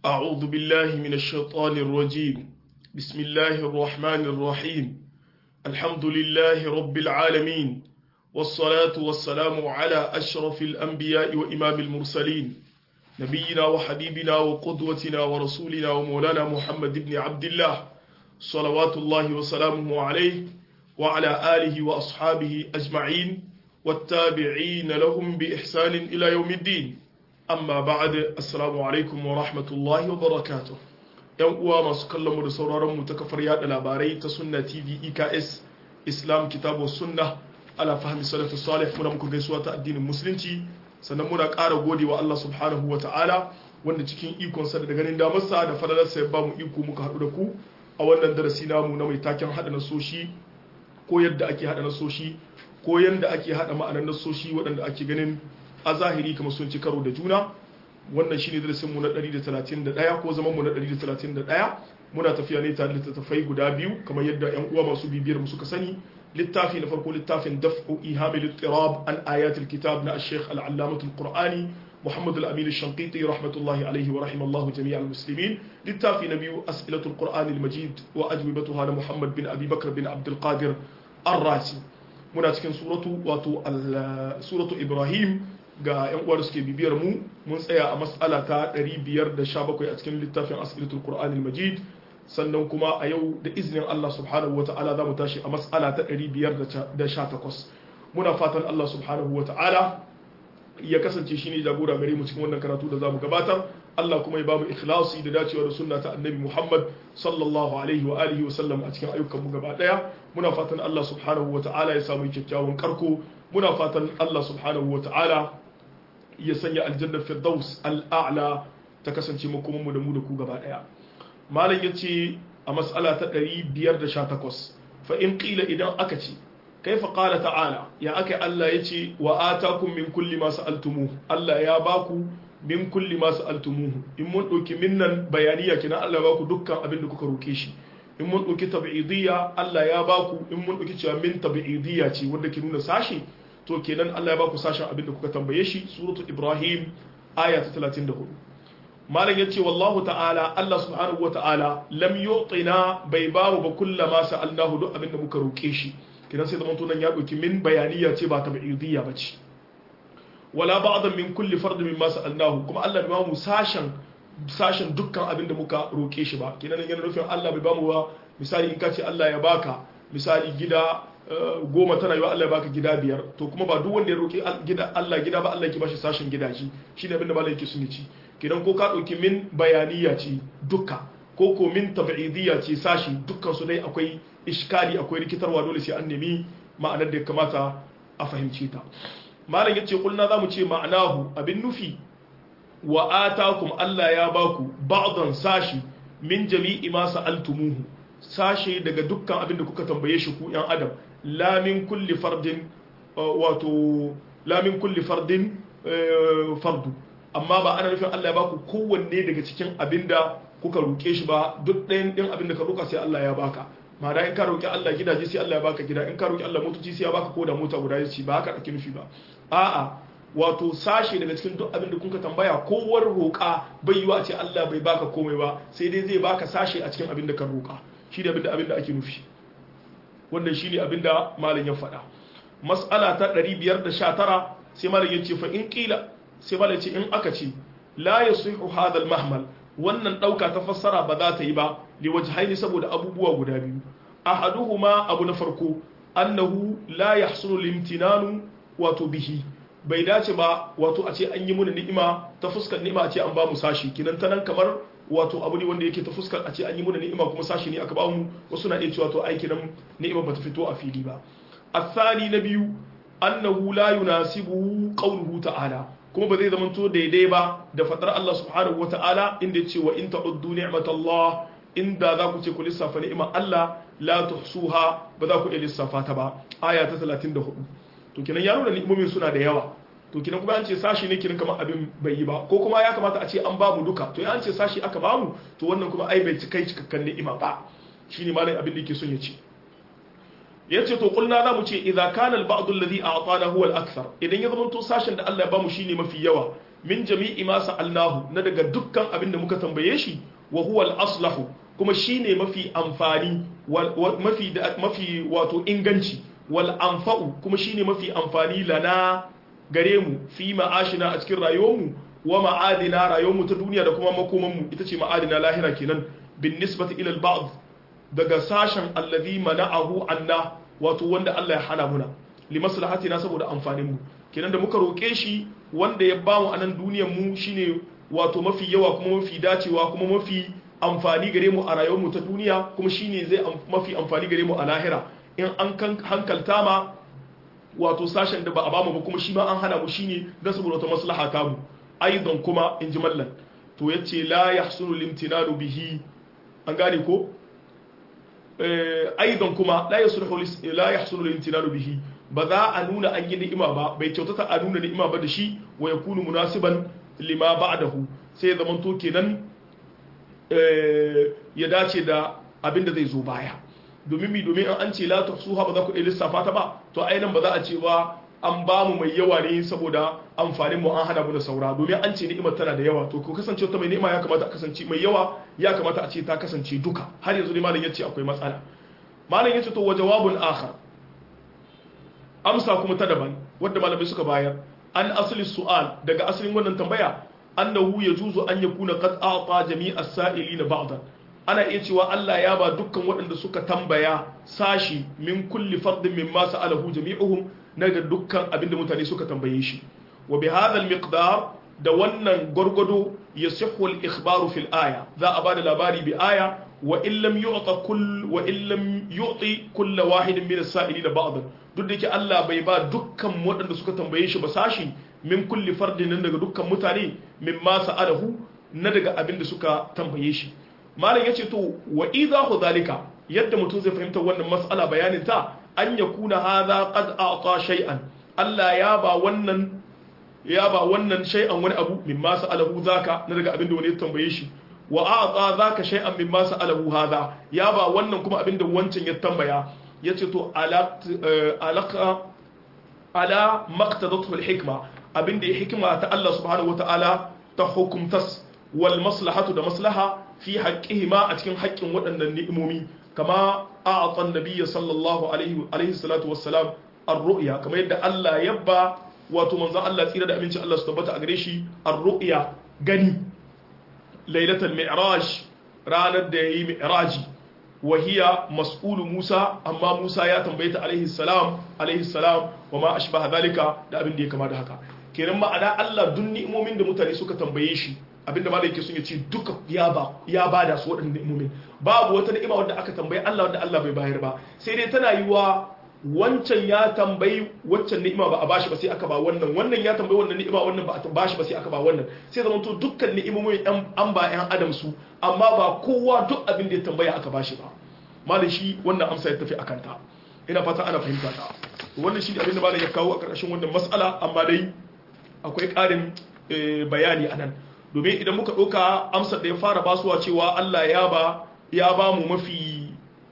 أعوذ بالله من الشيطان الرجيم بسم الله الرحمن الرحيم الحمد لله رب العالمين والصلاة والسلام على أشرف الأنبياء وإمام المرسلين نبينا وحبيبنا وقدوتنا ورسولنا ومولانا محمد بن عبد الله صلوات الله وسلامه عليه وعلى آله وأصحابه أجمعين والتابعين لهم بإحسان إلى يوم الدين amma ba'ad assalamu alaikum wa rahmatullahi wa barakatuh yan uwa masu kallon mu da sauraron mu ta kafar yada labarai ta sunna tv eks islam kitabu sunna ala fahmi salatu salih muna muku gaisuwa ta addinin musulunci sannan muna ƙara gode wa Allah subhanahu wa ta'ala wanda cikin ikon sa da ganin damarsa da falalarsa ya ba mu iko muka haɗu da ku a wannan darasi namu na mai taken haɗa nasoshi ko yadda ake haɗa nasoshi ko yadda ake haɗa ma'anar nasoshi waɗanda ake ganin a zahiri kamar sun ci karo da juna wannan shine darasinmu na 131 ko zaman mu na 131 muna tafiya ne tare da littattafai guda biyu kamar yadda yan uwa masu bibiyar mu suka sani littafi na farko littafin daf'u ihamil ittirab an ayatul kitab na ash-shaykh al-allamah al-qur'ani محمد الأمين الشنقيطي رحمة الله عليه ورحم الله جميع المسلمين للتافي نبي أسئلة القرآن المجيد وأجوبتها محمد بن أبي بكر بن عبد القادر الراسي muna cikin suratu wato suratu ibrahim ga yan uwa da suke bibiyar mu mun tsaya a mas'ala ta 517 a cikin littafin asiratul qur'anil majid sannan kuma a yau da izinin Allah subhanahu wata'ala za mu tashi a mas'ala ta 518 muna fatan Allah subhanahu wata'ala ya kasance shine jagora gare mu cikin wannan karatu da zamu gabatar Allah kuma ya bamu ikhlasi da dacewa da sunna ta annabi Muhammad sallallahu alaihi wa alihi wa sallam a cikin ayyukan mu gaba daya muna fatan Allah subhanahu wa ta'ala ya samu kyakkyawan karko muna fatan Allah subhanahu wa ta'ala ya sanya aljanna firdaus al'a'la ta kasance makoman mu da mu da ku gaba daya malam yace a mas'ala ta 518 fa in qila idan aka ce kaifa qala ta'ala ya aka Allah yace wa atakum min kulli ma sa'altumuhu Allah ya baku min kulli ma sa'altumuhu in mun dauki minnan bayaniya kina Allah ya baku dukkan abin da kuka roke shi in mun dauki tab'idiyya Allah ya baku in mun dauki cewa min tab'idiyya ce wanda ke nuna sashi to kenan Allah ya baku sashen abin da kuka tambaye shi suratul ibrahim aya ta 34 malam yace wallahu ta'ala Allah subhanahu wata'ala lam yu'tina bai bamu ba kullama sa'alnahu duk abin da muka roke shi kidan sai zaman tunan ya dauki min bayaniya ce ba tab'idiyya bace wala ba'dan min kulli fardin mimma sa'alnahu kuma Allah bai bamu sashen sashen dukkan abin da muka roke shi ba kidan yana nufin Allah bai bamu ba misali in ka ce Allah ya baka misali gida goma tana yiwa Allah ya baka gida biyar to kuma ba duk wanda ya roki gida Allah gida ba Allah yake bashi sashen gidaje shine abin da malai yake suni ci kidan ko ka dauki min bayaniya ce dukka ko ko min tab'idiyya ce sashi dukkan su dai akwai iskali akwai rikitarwa dole sai an nemi ma'anar da ya kamata a fahimce ta malam yace kulna zamu ce ma'anahu abin nufi wa atakum Allah ya baku ba'dan sashi min jami'i ma sa'altumuhu sashe daga dukkan abin da kuka tambaye shi ku yan adam la min kulli fardin wato la min kulli fardin fardu amma ba ana nufin Allah ya baku kowanne daga cikin abin da kuka roke shi ba duk ɗayan ɗin abin da ka roka sai Allah ya baka ma'ana in ka roki Allah gidaje sai Allah ya baka gida in ka roki Allah motoci sai ya baka ko da mota guda ya ci ba haka ake nufi ba a'a wato sashe daga cikin duk abin da kuka tambaya kowar roƙa bai yiwa a ce Allah bai baka komai ba sai dai zai baka sashe a cikin abin da ka roƙa shi ne abin da abin da ake nufi wannan shi ne abin da malam ya faɗa mas'ala ta 519 sai malam ya ce fa in ƙila sai malam ce in aka ce la yasihu hadha al-mahmal wannan ɗauka ta fassara ba za ta yi ba liwajhaini saboda abubuwa guda biyu ahaduhuma abu na farko annahu la yahsulu limtinanu wato bihi bai dace ba wato a ce an yi muna ni'ima ta fuskar ni'ima a ce an ba mu sashi kinan ta nan kamar wato abu ne wanda yake ta fuskar a ce an yi muna ni'ima kuma sashi ne aka ba mu wasu na iya cewa to aiki nan ni'ima bata fito a fili ba athani na biyu annahu la yunasibu qawluhu ta'ala kuma ba zai zamanto daidai ba da fadar Allah subhanahu wa ta'ala inda ya ce wa in ta'uddu ni'matallah inda za ku ce ku lissafa ni'imar Allah la tuhsuha ba za ku iya lissafa ta ba aya ta 34 to kinan ya nuna ni'imomin suna da yawa to kinan kuma an ce sashi ne kinan kamar abin bai yi ba ko kuma ya kamata a ce an bamu duka to ya an ce sashi aka bamu to wannan kuma ai bai kai cikakken ni'ima ba shine malai abin da yake son ya ce yace to kulna za mu ce idza kana al-ba'd alladhi a'tana huwa al-akthar idan ya zama to sashen da Allah ya bamu shine mafi yawa min jami'i ma sa'alnahu na daga dukkan abin da muka tambaye shi wa huwa al-aslahu kuma shine mafi amfani mafi mafi wato inganci wal anfa'u kuma shine mafi amfani lana gare mu fi ma'ashina a cikin rayuwarmu wa ma'adina rayuwarmu ta duniya da kuma makomanmu ita ce ma'adina lahira kenan bin nisbati ila al-ba'd daga sashen allazi mana'ahu anna wato wanda Allah ya hana muna li maslahatina saboda amfanin mu kenan da muka roke shi wanda ya bamu a nan duniyar mu shine wato mafi yawa kuma mafi dacewa kuma mafi amfani gare mu a rayuwar mu ta duniya kuma shine zai mafi amfani gare mu a lahira in an hankalta ma wato sashen da ba a bamu ba kuma shi ma an hana mu shine dan saboda wata maslaha ta mu aidan kuma in ji mallan to yace la yahsunu limtinanu bihi an gane ko aidan kuma la yasluhu la yahsulu al-imtinanu bihi ba za a nuna an yi ni'ima ba bai kyautata a nuna ni'ima ba da shi wa yakunu munasiban lima ba'dahu sai zaman to kenan ya dace da abin da zai zo baya domin mi domin an ce la tuhsuha ba za ku lissafa ta ba to ai nan ba za a ce ba an ba mu mai yawa ne saboda amfanin mu an hana mu da saura domin an ce ni'imar tana da yawa to ko kasance ta mai ni'ima ya kamata a kasance mai yawa ya kamata a ce ta kasance duka har yanzu ne malam yace akwai matsala malam yace to wa jawabun akhar amsa kuma ta daban wanda malamai suka bayar an asli su'al daga asalin wannan tambaya annahu yajuzu an yakuna qad a'ta jami'a sa'ilina ba'dan ana iya cewa Allah ya ba dukkan waɗanda suka tambaya sashi min kulli fardin mimma sa'alahu jami'uhum naga dukkan abinda mutane suka tambaye shi wa bi hadha al-miqdar da wannan gwargwado yasihhu al-ikhbaru fil aya za a bada labari bi aya wa in lam yu'ta kull wa in lam yu'ti kull wahidin min as-sa'ilin ba'd duk da yake Allah bai ba dukkan waɗanda suka tambaye shi ba sashi min kulli fardin nan daga dukkan mutane mimma sa'alahu na daga abinda suka tambaye shi malam yace to wa idahu zalika yadda mutum zai fahimta wannan mas'ala bayanin ta an yakuna hadha qad a'ta shay'an Allah ya ba wannan ya ba wannan shay'an wani abu mimma sa'alahu zaka na daga abinda wani ya tambaye shi wa a'ta zaka shay'an mimma sa'alahu hadha ya ba wannan kuma abinda wancan ya tambaya yace to alaka ala maqtadatu al-hikma abinda ya hikima ta Allah subhanahu wata'ala ta hukumtas wal maslahatu da maslaha fi haqqihima a cikin haƙƙin waɗannan ni'imomi kama a'ata an-nabiy sallallahu alaihi alaihi salatu wassalam ar-ru'ya kamar yadda Allah yabba wato manzon Allah tsira da aminci Allah su tabbata a gare shi ar-ru'ya gani lailatul mi'raj ranar da yayi mi'raji wa hiya mas'ulu Musa amma Musa ya tambaye ta alaihi salam alaihi salam wa ma ashbaha zalika da abin da ya kama da haka kenan ma'ana Allah duk ni'imomin da mutane suka tambaye shi abinda ma da yake sun yace duka ya ba ya bada su waɗannan ni'imomin babu wata ni'ima wanda aka tambaye Allah wanda Allah bai bayar ba sai dai tana yiwa wancan ya tambayi waccan ni'ima ba a bashi ba sai aka ba wannan wannan ya tambayi wannan ni'ima wannan ba a bashi ba sai aka ba wannan sai zama to dukkan ni'imomin an ba yan adam su amma ba kowa duk abin da ya tambaya aka bashi ba malam shi wannan amsa ya tafi akan ta ina fata ana fahimta ta wannan shi abin da malam ya kawo a karkashin wannan mas'ala amma dai akwai ƙarin bayani anan domin idan muka ɗauka amsar da ya fara basuwa cewa Allah ya ba ya ba mu mafi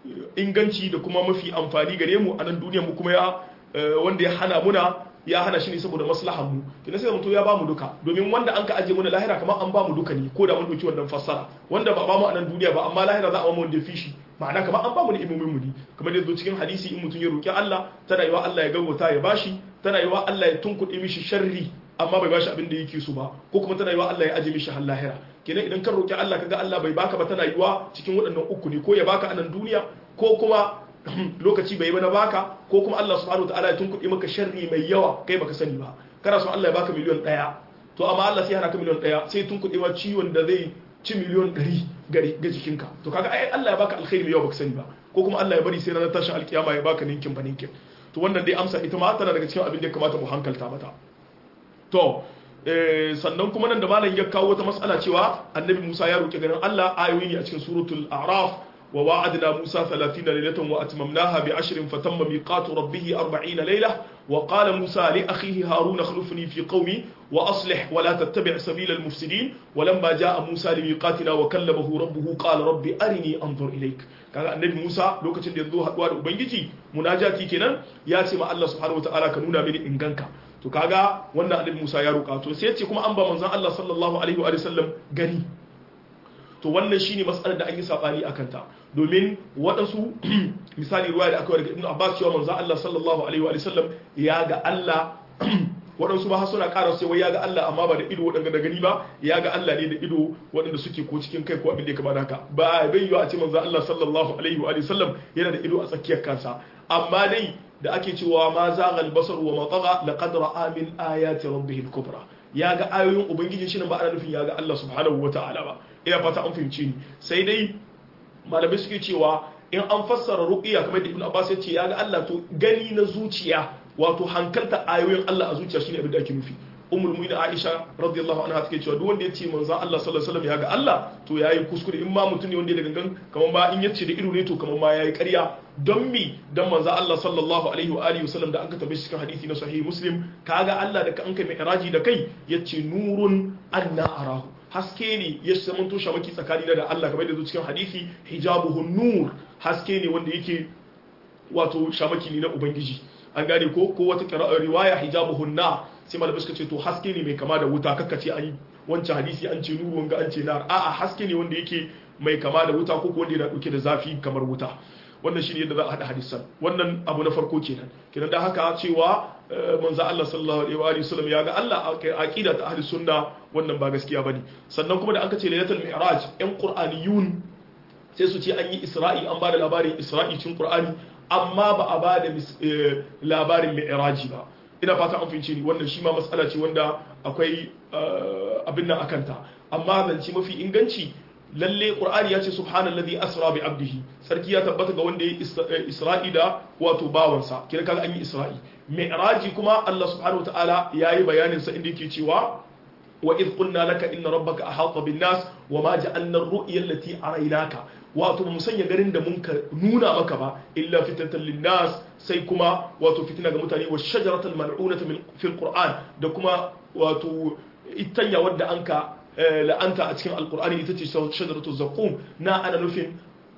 inganci da kuma mafi amfani gare mu a nan duniya mu kuma ya wanda ya hana muna ya hana shi ne saboda maslahan mu kina sai mutum ya ba mu duka domin wanda an ka aje muna lahira kamar an ba mu duka ne ko da mun dauki wannan fassara wanda ba ba mu a nan duniya ba amma lahira za a ba mu wanda fishi ma'ana kamar an ba mu ne imomin mu ne kamar yadda cikin hadisi in mutum ya roki Allah tana yiwa Allah ya gaggauta ya bashi tana yiwa Allah ya tunkuɗe mishi sharri amma bai bashi abin da yake so ba ko kuma tana yiwa Allah ya aje mishi har lahira kenan idan kan roki Allah kaga Allah bai baka ba tana yiwa cikin waɗannan uku ne ko ya baka a nan duniya ko kuma lokaci bai ba na baka ko kuma Allah subhanahu wataala ya tunkuɗe maka sharri mai yawa kai baka sani ba kana son Allah ya baka miliyon ɗaya to amma Allah sai hana ka miliyon ɗaya sai tunkuɗe ma ciwon da zai ci miliyon ɗari gari ga jikinka to kaga ai Allah ya baka alkhairi mai yawa baka sani ba ko kuma Allah ya bari sai ranar tashin alkiyama ya baka ninkin ba ninkin to wannan dai amsa ita ma tana daga cikin abin da ya kamata mu hankalta mata to sannan kuma nan da malam ya kawo wata mas'ala cewa annabi Musa ya roki ganin Allah ayoyi ne a cikin suratul a'raf wa wa'adna Musa 30 laylatan wa atmamnaha bi 10 fatamma miqatu rabbih 40 layla wa qala Musa li akhihi Harun akhlifni fi qawmi wa aslih wa la tattabi' sabila al-mufsidin wa lamma jaa Musa li miqatina wa kallamahu rabbuhu qala rabbi arini anzur ilayk kaga annabi Musa lokacin da yazo haduwa da ubangiji munajati kenan ya ce ma Allah subhanahu wataala ka nuna mini inganka to kaga wannan annabi Musa ya roƙa to sai ya ce kuma an ba manzon Allah sallallahu alaihi wa sallam gani to wannan shine matsalar da an yi sabani akan ta domin waɗansu misali ruwaya da aka daga Ibn Abbas cewa manzon Allah sallallahu alaihi wa sallam ya ga Allah waɗansu ba suna ƙara sai wai ya ga Allah amma ba da ido waɗanda da gani ba ya ga Allah ne da ido waɗanda suke ko cikin kai ko abin da ya kama da haka ba bai yiwa a ce manzon Allah sallallahu alaihi wa sallam yana da ido a tsakiyar kansa amma dai da ake cewa ma zaghal basar wa matagha laqad ra'a min ayati rabbih al-kubra ya ga ayoyin ubangijin shi nan ba ana nufin ya ga Allah subhanahu wata'ala ba ina fata an fahimci ni sai dai malamai suke cewa in an fassara ruqiya kamar da Ibn Abbas ya ce ya ga Allah to gani na zuciya wato hankalta ayoyin Allah a zuciya shine abin da ake nufi ummul mu'minin Aisha radiyallahu anha take cewa duk wanda ya ce manzon Allah sallallahu alaihi wasallam ya ga Allah to yayi kuskure in ma mutum ne wanda ya da gangan kamar ba in yace da ido ne to kamar ma yayi ƙarya don mi don manzon Allah sallallahu alaihi wa alihi wasallam da an ka tabbe shi cikin hadisi na sahih muslim kaga Allah da ka an kai mai iraji da kai yace nurun anna arahu haske ne ya saman to shamaki tsakani da Allah kamar da zo cikin hadisi hijabuhu nur haske ne wanda yake wato shamaki ne na ubangiji an gane ko ko wata riwaya hijabuhu na sai malamai suka ce to haske ne mai kama da wuta kakkace an yi wancan hadisi an ce nuru wanga an ce nar a'a haske ne wanda yake mai kama da wuta ko wanda yana dauke da zafi kamar wuta wannan shine yadda za a hada hadisan wannan abu na farko kenan kenan da haka cewa manzo Allah sallallahu alaihi wa sallam ya ga Allah a aqida ta ahli sunna wannan ba gaskiya bane sannan kuma da aka ce lailatul mi'raj yan qur'aniyun sai su ce an yi isra'i an bada labarin isra'i cikin qur'ani amma ba a bada labarin mi'raji ba ina fata an fince ni wannan shi ma matsala ce wanda akwai abin nan akanta amma zance mafi inganci lalle qur'ani ya ce subhanallazi asra bi abdihi sarki ya tabbata ga wanda ya isra'i da wato bawansa kira kaga an yi isra'i mi'raji kuma Allah subhanahu wataala yayi bayanin sa inda yake cewa wa idh qulna laka inna rabbaka ahata bin nas wa ma ja'alna ar-ru'ya allati araynaka wato mu sanya garin da mun ka nuna maka ba illa fitatan linnas sai kuma wato fitina ga mutane wa shajaratul mal'unata fil qur'an da kuma wato itanya wadda anka la'anta a cikin alqur'ani ita ce shajaratul zaqum na ana nufin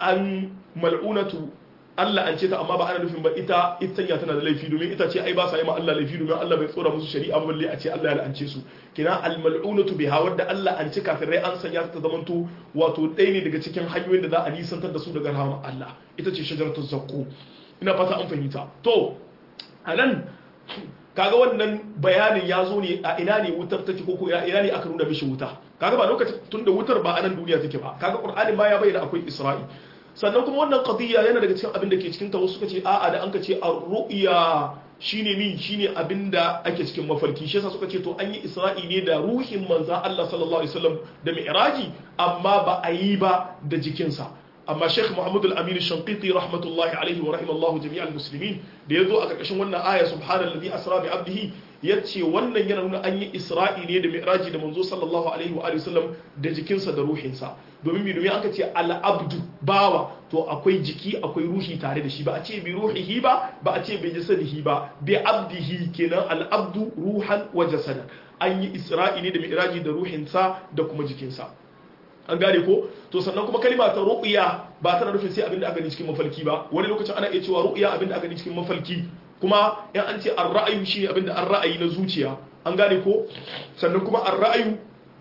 an mal'unatu Allah an ce ta amma ba ana nufin ba ita itanya tana da laifi domin ita ce ai ba sa yi ma Allah laifi domin Allah bai tsora musu shari'a ba balle a ce Allah ya la'ance su kina al-mal'unatu biha wadda Allah an ce kafirai an sanya ta zamanto wato ɗaya ne daga cikin hanyoyin da za a nisantar da su daga rahama Allah ita ce shajaratul zaqqum ina fata an fahimta to anan kaga wannan bayanin ya zo ne a ina ne wutar take ko ina ne aka nuna mishi wuta kaga ba lokacin tunda wutar ba a nan duniya take ba kaga qur'ani ma ya bayyana akwai isra'i sannan kuma wannan qadiyya yana daga cikin abin da ke cikin ta wasu suka ce a'a da an ka ce ar-ru'ya shine min shine abin da ake cikin mafarki shi yasa suka ce to an yi isra'i ne da ruhin manzon Allah sallallahu alaihi wasallam da mi'raji amma ba a yi ba da jikinsa amma Sheikh Muhammad al-Amin al-Shanqiti rahmatullahi alaihi wa rahimallahu jami'al muslimin da yazo a karkashin wannan aya subhanallazi asra bi abdihi yace wannan yana nuna an yi isra'i ne da mi'raji da manzo sallallahu alaihi wa sallam da jikinsa da ruhinsa domin mi domin aka ce al-abdu bawa to akwai jiki akwai ruhi tare da shi ba a ce bi ruhihi ba ba a ce bi jasadihi ba bi abdihi kenan al-abdu ruhan wa jasadan an yi isra'i ne da mi'raji da ruhinsa da kuma jikinsa an gane ko to sannan kuma kalima ta ru'ya ba tana nufin sai abinda aka gani cikin mafalki ba wani lokacin ana iya cewa ru'ya abinda aka gani cikin mafalki kuma in an ce ar-ra'ayu shine abinda an ra'ayi na zuciya an gane ko sannan kuma ar-ra'ayu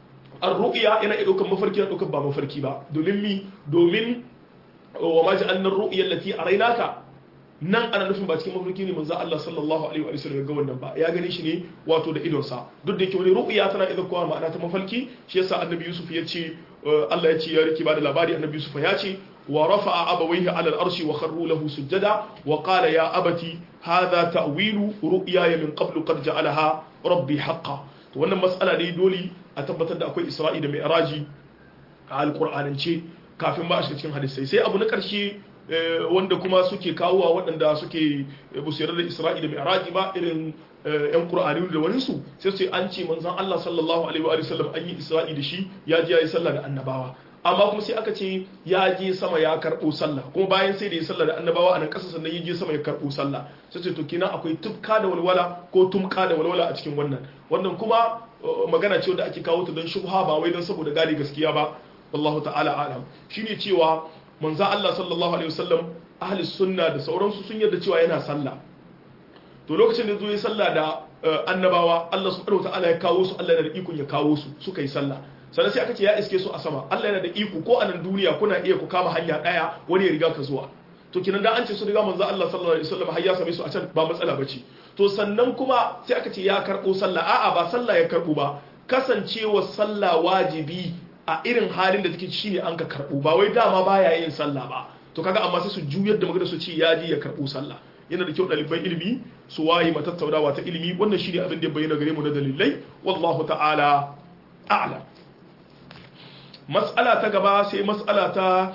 ar-ru'ya yana iya daukar mafarki na daukar ba mafarki ba domin mi domin wa ma ja'alna ar-ru'ya allati araynaka nan ana nufin ba cikin mafarki ne manzo Allah sallallahu alaihi wa sallam ga wannan ba ya gani shi ne wato da idonsa duk da yake wani ru'ya tana idan kowa ma'ana ta mafarki shi yasa annabi Yusuf ya ce Allah ya ce ya rike ba da labari annabi Yusuf ya ce wa rafa'a abawayhi 'ala al-arshi wa kharru lahu sujada wa qala ya abati hadha ta'wilu ru'yaya min qablu qad ja'alaha rabbi haqqan to wannan mas'ala ne dole a tabbatar da akwai Isra'i da Mi'raji a alqur'anance kafin ba a shiga cikin hadisi sai abu na karshe wanda kuma suke kawowa waɗanda suke busayar da Isra'i da Mi'raji ba irin yan Qur'ani da wani su sai su an ce manzon Allah sallallahu alaihi wa sallam an yi Isra'i da shi ya je yayi sallah da annabawa amma kuma sai aka ce ya je sama ya karɓo sallah kuma bayan sai da ya sallah da annabawa a nan ƙasa sannan ya je sama ya karɓo sallah sai ce to kina akwai tufka da walwala ko tumka da walwala a cikin wannan wannan kuma magana ce wanda ake kawo ta don shubha ba wai don saboda gane gaskiya ba wallahu ta'ala alam shine cewa manzo Allah sallallahu alaihi wasallam ahli sunna da sauransu sun yarda cewa yana sallah to lokacin da zo ya sallah da annabawa Allah subhanahu wataala ya kawo su Allah yana da ikon ya kawo su suka yi sallah sannan sai aka ce ya iske su a sama Allah yana da iko ko a nan duniya kuna iya ku kama hanya daya wani ya riga ka zuwa to kinan da an ce su riga manzo Allah sallallahu alaihi wasallam har ya same su a can ba matsala bace to sannan kuma sai aka ce ya karbo sallah a'a ba sallah ya karbo ba kasancewa sallah wajibi a irin halin da take shine an ka karbo ba wai dama baya yin sallah ba to kaga amma sai su juyar da magana su ce ya ji ya karbo sallah yana da kyau ɗaliban ilimi su waye matattaunawa ta ilimi wannan shi ne abin da ya bayyana gare mu na dalilai wallahu ta'ala a'lam mas'ala ta gaba sai mas'ala ta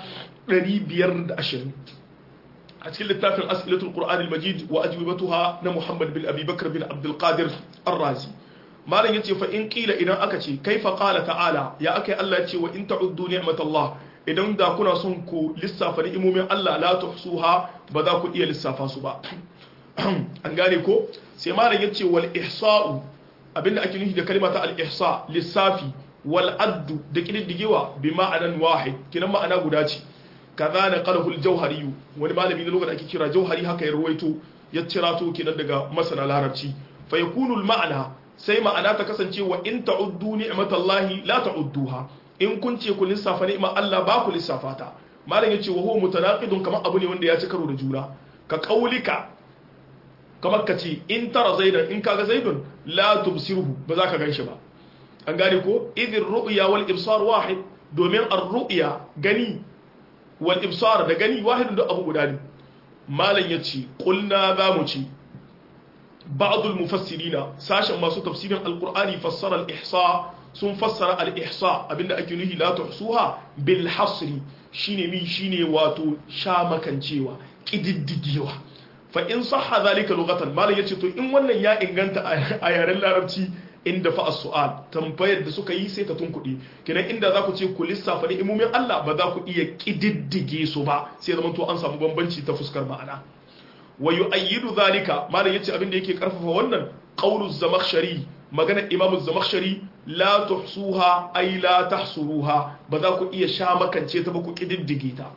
520 a cikin littafin as'ilatul qur'an al-majid wa ajwibatuha na muhammad bin abi bakr bin abdul qadir ar-razi malam yace fa in qila idan aka ce kaifa qala ta'ala ya akai Allah yace wa in ta'uddu ni'matallah idan da kuna son ku lissafa ni'imomin Allah la tuhsuha ba za ku iya lissafa su ba an gane ko sai malam yace wal ihsa'u abinda ake nufi da kalma ta al ihsa lissafi wal addu da kididdigewa bi ma'anan wahid kinan ma'ana guda ce kaza na qalahu al jawhari wani malami da lokacin ake kira jawhari haka ya ruwaito ya cirato kinan daga masana larabci fa yakunu al ma'ana sai ma'ana ta kasance wa in ta'uddu ni'matallahi la ta'udduha in kun ce ku lissafa ni'imar Allah ba ku lissafa ta malam yace wa huwa mutanaqidun kamar abu ne wanda ya ci karo da juna ka qaulika kamar ka ce in tara zaidan in kaga zaidun la tubsiruhu ba za ka ganshi ba an gane ko idin ru'ya wal ibsar wahid domin ar-ru'ya gani wal ibsar da gani wahid da abu guda ne malam yace qulna za mu ci ba'd al-mufassirina sashen masu tafsirin al-qur'ani fassara al-ihsa sun fassara al-ihsa abinda ake nuhi la tuhsuha bil hasri shine mi shine wato sha makancewa kididdigewa fa in sahha zalika lughatan malam yace to in wannan ya inganta a yaren larabci inda fa as-su'al tambayar da suka yi sai ta tunkuɗe kenan inda za ku ce ku lissafa ni'imomin Allah ba za ku iya kididdige su ba sai zaman to an samu bambanci ta fuskar ma'ana wa yu'ayyidu zalika malam yace abin da yake karfafa wannan qawlu zamakhshari magana imam zamakhshari la tuhsuha ay la tahsuruha ba za ku iya sha makance ta ba ku kididdige ta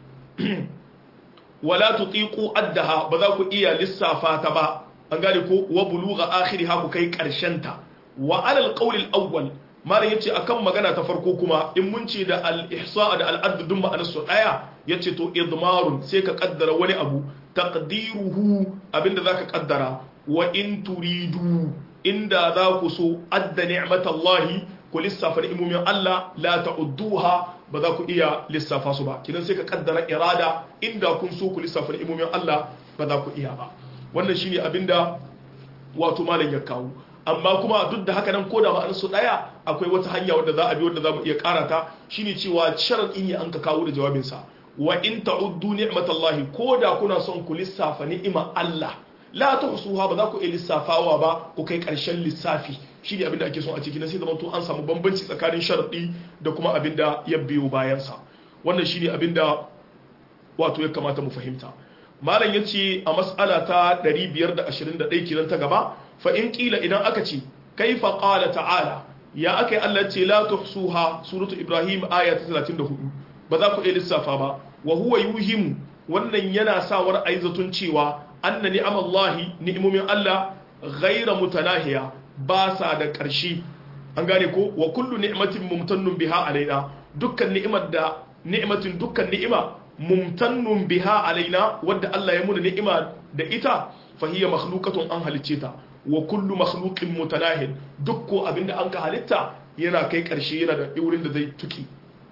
wala tutiqu addaha ba za ku iya lissafa ta ba an gane ko wa bulugha akhiriha ku kai karshen ta wa alal qawl al awwal malam yace akan magana ta farko kuma in mun ce da al ihsa da al add dun ma'anar su daya yace to idmarun sai ka kaddara wani abu taqdiruhu abinda zaka kaddara wa in turidu inda za ku so adda ni'matallahi ku lissafa ni'imomin Allah la ta'udduha ba za ku iya lissafa su ba kidan sai ka kaddara irada inda kun so ku lissafa ni'imomin Allah ba za ku iya ba wannan shine abinda wato malam ya kawo amma kuma duk da haka nan ko da ma'anar su daya akwai wata hanya wadda za a bi wadda za mu iya karata shine cewa sharadin ne an ka kawo da jawabin sa wa in ta'uddu ni'matallahi ko da kuna son ku lissafa ni'imar Allah la tuhsuha ba za ku iya lissafawa ba ku kai karshen lissafi shine abinda ake son a ciki na sai zaman to an samu bambanci tsakanin sharadi da kuma abinda ya biyo bayan sa wannan shine abinda wato ya kamata mu fahimta malam yace a mas'ala ta 521 kiran ta gaba fa in qila idan aka ce kaifa qala ta'ala ya akai Allah ce la tuhsuha suratu ibrahim aya ta 34 ba za ku iya lissafa ba wa huwa yuhimu wannan yana sawar aizatun cewa anna ni'amallahi ni'imomin Allah ghaira mutanahiya ba sa da ƙarshe an gane ko wa kullu ni'matin mumtannun biha alaina dukkan ni'imar da ni'matin dukkan ni'ima mumtannun biha alaina wadda Allah ya muna ni'ima da ita fa hiya makhluqatun an halicce ta wa kullu makhluqin mutanahin duk ko abinda an ka halitta yana kai ƙarshe yana da wurin da zai tuki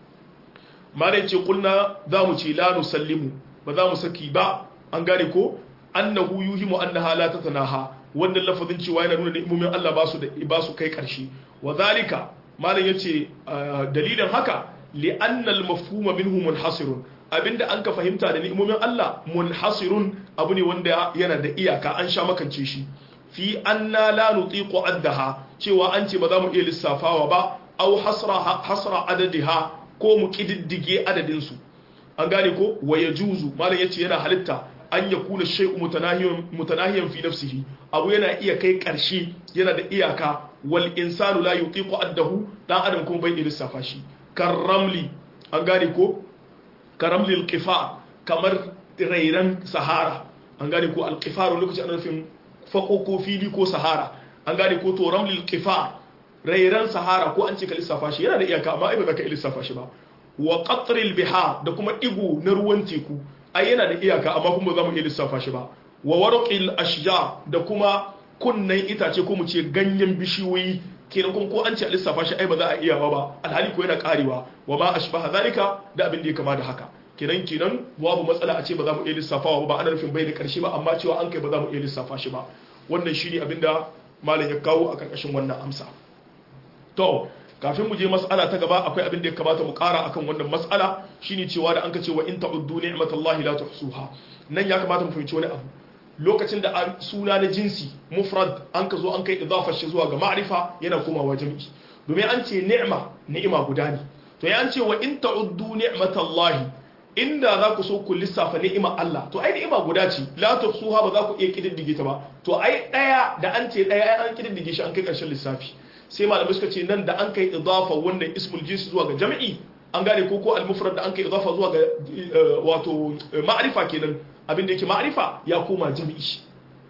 mare ce kulna za mu ce la nusallimu ba za mu saki ba an gane ko annahu yuhimu annaha la tatanaha wannan lafazin cewa yana nuna ni'imomin Allah ba su da ba su kai karshe wa zalika malam yace dalilin haka li anna al mafhuma minhu munhasirun abinda an ka fahimta da ni'imomin Allah munhasirun abu ne wanda yana da iyaka an sha makance shi fi anna la nutiqu addaha cewa an ce ba za mu iya lissafawa ba aw hasra hasra adadiha ko mu kididdige adadin su an gane ko wa yajuzu malam yace yana halitta an ya kuna shai'u mutanahiyan fi nafsihi abu yana iya kai ƙarshe yana da iyaka wal insanu la yutiqu addahu dan adam kuma bai lissafa shi karamli an gane ko karamli alqifa kamar rairan sahara an gane ko alqifar lokacin ana nufin fako ko fili ko sahara an gane ko to ramlil qifar rairan sahara ko an ce ka lissafa shi yana da iyaka amma ai ba za ka lissafa shi ba wa qatril bihar da kuma igu na ruwan teku ai yana da iyaka amma kuma za mu iya lissafa shi ba wa warqil ashjar da kuma kunnan itace ko mu ce ganyen bishiyoyi kenan kuma ko an ce a lissafa shi ai ba za a iya ba alhali ko yana karewa wa ma ashbaha zalika da abin da ya kama da haka kenan kenan babu matsala a ce ba za mu iya lissafawa ba ana nufin bai da karshe ba amma cewa an kai ba za mu iya lissafa shi ba wannan shine abin da malam ya kawo a karkashin wannan amsa to kafin mu je mas'ala ta gaba akwai abin da ya kamata mu kara akan wannan mas'ala shine cewa da an ka ce wa in ta'uddu ni'matallahi la tuhsuha nan ya kamata mu fahimci wani abu lokacin da suna na jinsi mufrad an ka zo an kai idafar shi zuwa ga ma'rifa yana komawa jami'i domin an ce ni'ma ni'ima guda ne to ya an ce wa in ta'uddu ni'matallahi inda za ku so ku lissafa ni'ima Allah to ai ni'ima guda ce la tuhsuha ba za ku iya kididdige ta ba to ai daya da an ce daya an kididdige shi an kai karshen lissafi sai malamai suka ce nan da an kai idafa wannan ismul jinsi zuwa ga jami'i an gane ko ko al-mufrad da an kai idafa zuwa ga wato ma'rifa kenan abin da yake ma'rifa ya koma jami'i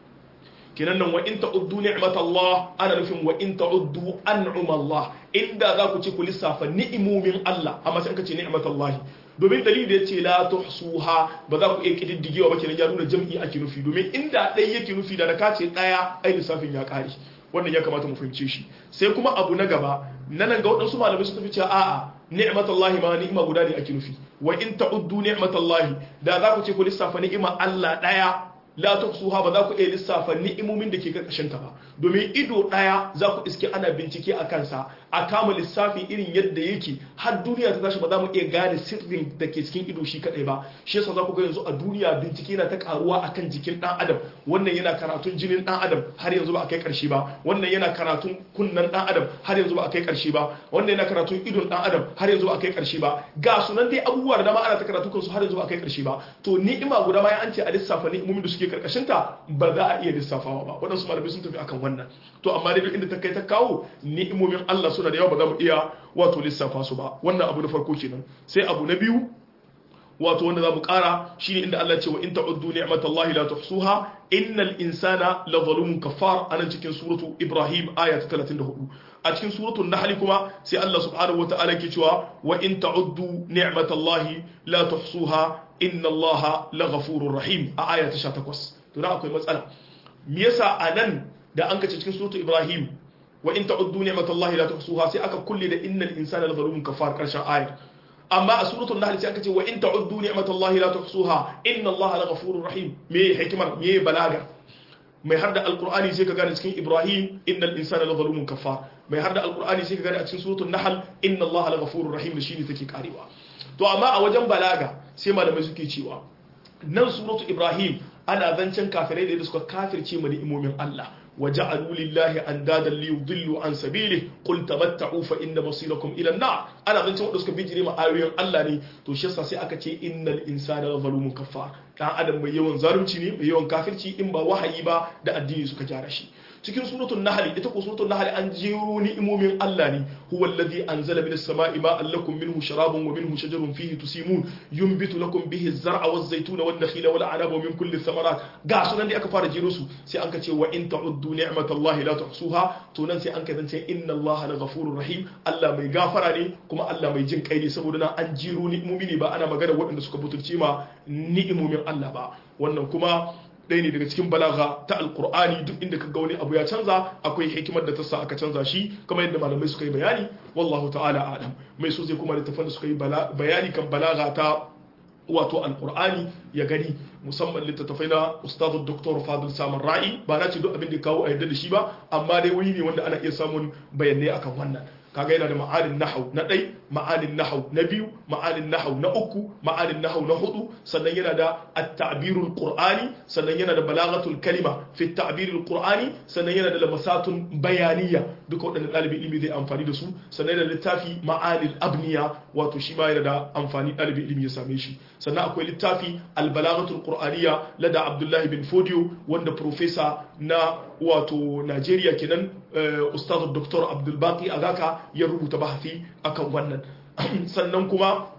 kenan nan wa in ta'uddu ni'matallah ana nufin wa in ta'uddu an'umallah inda za ku ce ku lissafa ni'imomin Allah amma sai an kace ni'matallahi domin dalili da yace la tuhsuha ba za ku iya kididdigewa ba kenan ya nuna jami'i ake nufi domin inda ɗaya yake nufi da da ka ce ɗaya ai lissafin ya ƙare wannan ya kamata mu fahimce shi sai kuma abu na gaba nan ga waɗansu malamai suka fi cewa a'a ni'matallahi ma ni'ima guda ne ake nufi wa in ta'uddu ni'matallahi da za ku ce ku lissafa ni'ima Allah daya la tuhsuha ba za ku iya lissafa ni'imomin da ke karkashin ta ba domin ido daya za ku iske ana bincike a kansa a kama lissafi irin yadda yake har duniya ta tashi ba za mu iya gane sirrin da ke cikin ido shi kadai ba shi yasa za ku ga yanzu a duniya bincike na ta karuwa akan jikin dan adam wannan yana karatun jinin dan adam har yanzu ba a kai karshe ba wannan yana karatun kunnan dan adam har yanzu ba a kai karshe ba wannan yana karatun idon dan adam har yanzu ba a kai karshe ba ga sunan dai abubuwa da dama ana ta karatu kansu har yanzu ba a kai karshe ba to ni'ima guda ma an ce a lissafa ni'imomin da suke karkashin ta ba za a iya lissafawa ba waɗansu malamai sun tafi akan wannan to amma dai duk inda ta kai ta kawo ni'imomin Allah suna da yawa ba za mu iya wato lissafa su ba wannan abu na farko kenan sai abu na biyu wato wanda za mu kara shine inda Allah ce wa in ta'uddu ni'matallahi la tuhsuha innal insana la zalumun kafar anan cikin suratu Ibrahim aya ta 34 a cikin suratu Nahl kuma sai Allah subhanahu wataala ke cewa wa in ta'uddu ni'matallahi la tuhsuha inna Allaha la ghafurur rahim a aya ta 18 to da akwai matsala me yasa anan da an kace cikin suratu Ibrahim wa in ta'uddu ni'matallahi la tuhsuha sai aka kulle da innal insana la zalumun kafar karshen ayar amma a suratul nahl sai aka ce wa in ta'uddu ni'matallahi la tuhsuha inna allaha laghafurur rahim me hikimar me balaga mai harda alqur'ani sai ka gane cikin ibrahim innal insana lazalumun kafar mai harda alqur'ani sai ka gane a cikin suratul nahl inna allaha laghafurur rahim da shine take karewa to amma a wajen balaga sai malamai suke cewa nan suratul ibrahim ana zancen kafirai da suka kafirce mu ni'imomin Allah وجعلوا لله اندادا ليضلوا عن سبيله قل تمتعوا فان مصيركم الى النار ana zance wanda suka bijire ma ayoyin Allah ne to shi yasa sai aka ce innal insana zalumun kaffar dan adam mai yawan zalunci ne mai yawan kafirci in ba wahayi ba da addini suka gyara shi cikin suratul nahl ita ko suratul nahl an jero ni'imomin Allah ne huwa alladhi anzala minas sama'i ma'an lakum minhu sharabun wa minhu shajarun fihi tusimun yunbitu lakum bihi az-zar'a waz-zaytuna wan-nakhila wal-'anaba wa min kulli thamarat ga sunan da aka fara jero su sai an ka ce wa in ta'uddu ni'matallahi la tuhsuha to nan sai an ka zance inna Allah la ghafurur rahim Allah mai gafara ne kuma Allah mai jin kai ne saboda nan an jero ni'imomi ne ba ana magana waɗanda suka butulce ma ni'imomin Allah ba wannan kuma ɗaya ne daga cikin balaga ta alkur'ani duk inda ka ga wani abu ya canza akwai hikimar da ta sa aka canza shi kamar yadda malamai suka yi bayani wallahu ta'ala alam mai so zai kuma littafan da suka yi bayani kan balaga ta wato alkur'ani ya gani musamman littattafai na ustazu dr fadil samun ra'i ba na ce duk abin da kawo a yadda da shi ba amma dai wuri ne wanda ana iya samun bayanai akan wannan kaga yana da ma'anin nahau na ɗai ma'anin nahau na biyu ma'anin nahau na uku ma'anin nahau na hudu sannan yana da at-ta'birul qur'ani sannan yana da balaghatul kalima fi at-ta'birul qur'ani sannan yana da lamasatun bayaniya duka waɗannan ɗalibin ilimi zai amfani da su sannan yana da littafi ma'anil abniya wato shi ma yana da amfani ɗalibin ilimi ya same shi sannan akwai littafi al-balaghatul qur'aniyya lada abdullahi bin fodio wanda profesa na wato Najeriya kenan ustaz Dr. Abdul Baqi Agaka ya rubuta bahasi akan wannan sannan kuma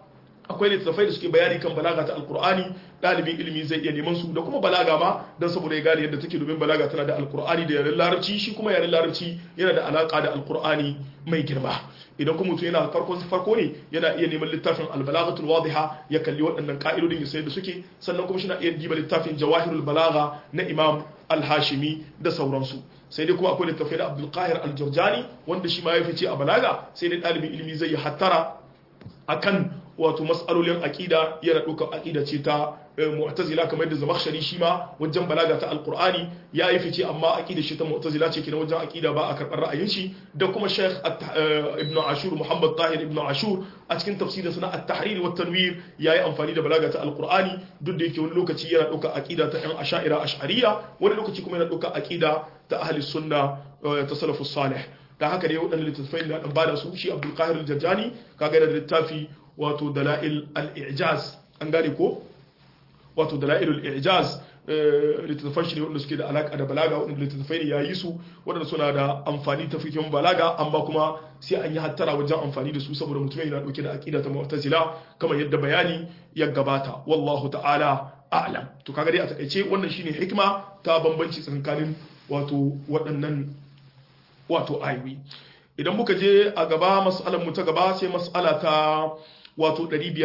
akwai littattafai da suke bayani kan balaga ta alkur'ani ɗalibin ilimi zai iya neman su da kuma balaga ma don saboda ya gane yadda take domin balaga tana da alkur'ani da yaren larabci shi kuma yaren larabci yana da alaka da alkur'ani mai girma idan kuma mutum yana farko farko ne yana iya neman littafin albalagatul wadiha ya kalli waɗannan ka'idodin ya sai da suke sannan kuma shi na iya diba littafin jawahirul balaga na imam al-hashimi da sauransu sai dai kuma akwai littafai da abdul qahir al-jurjani wanda shi ma ya fice a balaga sai dai ɗalibin ilimi zai yi hattara akan wato mas'alolin aqida yana ɗaukar aqida ce ta mu'tazila kamar yadda zamakhshari shi ma wajen balaga ta alqur'ani ya yi fice amma aqida shi ta mu'tazila ce kenan wajen aqida ba a karɓar ra'ayin shi da kuma sheikh ibn ashur muhammad tahir ibn ashur a cikin tafsirin sa na at-tahrir wa tanwir yayi amfani da balaga ta alqur'ani duk da yake wani lokaci yana ɗaukar aqida ta yan asha'ira ash'ariyya wani lokaci kuma yana ɗaukar aqida ta ahli sunna ta salafus salih da haka ne waɗannan littattafai da ɗan bada su shi abdul qahir al-jajjani kaga da littafi wato dala'il al-i'jaz an gane ko wato dala'il al-i'jaz littattafan shi ne wanda suke da alaka da balaga wanda littattafai ne yayi su wanda suna da amfani ta fikin balaga amma kuma sai an yi hattara wajen amfani da su saboda mutum yana dauke da aqida ta mu'tazila kamar yadda bayani ya gabata wallahu ta'ala a'lam to kaga dai a takaice wannan shine hikima ta bambanci tsakanin wato waɗannan wato ayoyi idan muka je a gaba mas'alar mu ta gaba sai mas'ala ta wato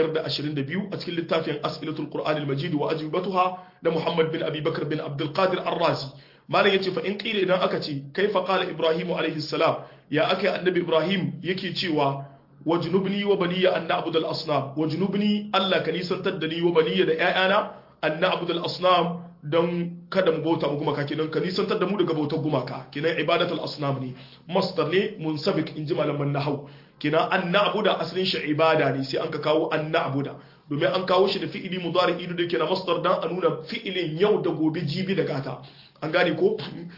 522 a cikin littafin as'ilatul qur'an al-majid wa ajibatuha da Muhammad bin Abi Bakr bin Abdul Qadir Ar-Razi malam yace fa in qila idan aka ce kaifa qala Ibrahim alayhi salam ya akai annabi Ibrahim yake cewa wajnubni wa baniya an na'budu al-asnam wajnubni Allah ka nisantar da ni wa baniya da ƴaƴana an na'budu al-asnam don kada mu bauta mu gumaka kenan ka nisantar da mu daga bautar gumaka kenan ibadatul asnam ne masdar ne munsabik in ji malaman nahau kenan an na'buda asalin shi ibada ne sai an ka kawo an na'buda domin an kawo shi da fi'ili mudari ido da kenan masdar dan a nuna fi'ilin yau da gobe jibi da gata an gane ko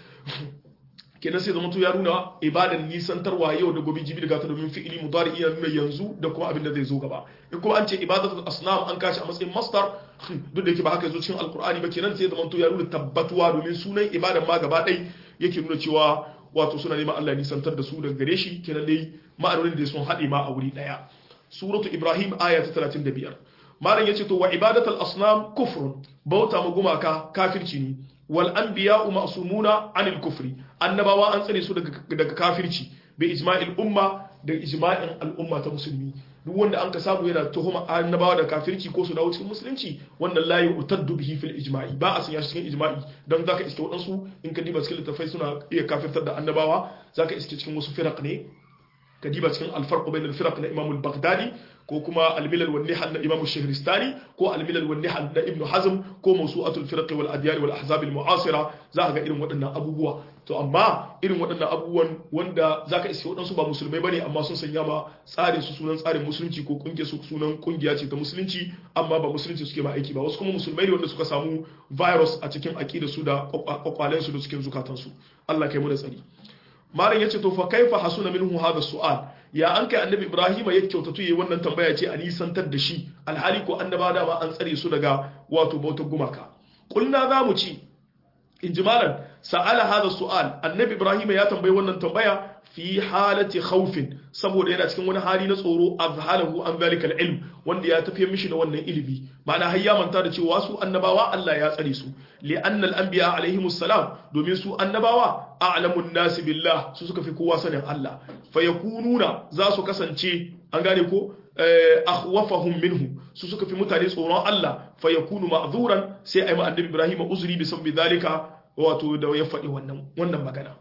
kenan sai zama to ya nuna ibadan nisantarwa yau da gobe jibi da gata domin fi'ili mudari iya nuna yanzu da kuma abin da zai zo gaba in kuma an ce ibadatul asnam an kashi a matsayin masdar duk da yake ba haka zo cikin alkur'ani ba kenan sai zama to ya nuna tabbatuwa domin sunan ibadan ma gaba ɗai yake nuna cewa wato suna neman Allah ya nisantar da su daga gare shi kenan dai ma'anonin da sun haɗe ma a wuri ɗaya suratu ibrahim aya ta 35 malam yace to wa ibadatul asnam kufrun bauta ma gumaka kafirci ne wal anbiya'u ma'sumuna anil kufri annabawa an tsare su daga kafirci bi ijma'il umma da ijma'in al'umma ta musulmi duk wanda an ka samu yana tuhuma annabawa da kafirci ko su dawo cikin musulunci wannan layi utaddu bihi fil ijma'i ba a sanya shi cikin ijma'i dan zaka iske wadansu in ka diba cikin littafai suna iya kafirtar da annabawa zaka iske cikin wasu firaq ne ka diba cikin al-farq bain al-firaq na Imam al-Baghdadi ko kuma al-milal wan nihal na Imam al-Shahristani ko al-milal wan nihal na Ibn Hazm ko mawsu'atul firaq wal adyar wal ahzab al-mu'asira za ga irin waɗannan abubuwa to amma irin waɗannan abubuwan wanda zaka iske waɗansu ba musulmai bane amma sun sanya ma tsarin su sunan tsarin musulunci ko kungiyar su sunan kungiya ce ta musulunci amma ba musulunci suke ma aiki ba wasu kuma musulmai ne wanda suka samu virus a cikin aqidar su da kwakwalen su da cikin zukatan su Allah kai mu da tsari malam yace to fa kaifa hasuna minhu hadha su'al ya an kai annabi ibrahima ya kyautatu yayi wannan tambaya ce a nisantar da shi alhali ko annaba da ma an tsare su daga wato bautar gumaka kulna za mu ci in ji malam sa'ala hadha su'al annabi ibrahima ya tambayi wannan tambaya fi halati khawfin saboda yana cikin wani hali na tsoro azhalahu an zalika ilm wanda ya tafiye mishi da wannan ilimi ma'ana har ya manta da cewa su annabawa Allah ya tsare su li annal anbiya alaihimus salam domin su annabawa a'lamun nasi billah su suka fi kowa sanin Allah fa yakununa za su kasance an gane ko akhwafahum minhu su suka fi mutane tsoron Allah fa yakunu ma'zuran sai ayi ma annabi Ibrahim uzuri bi sabbi zalika wato da ya faɗi wannan wannan magana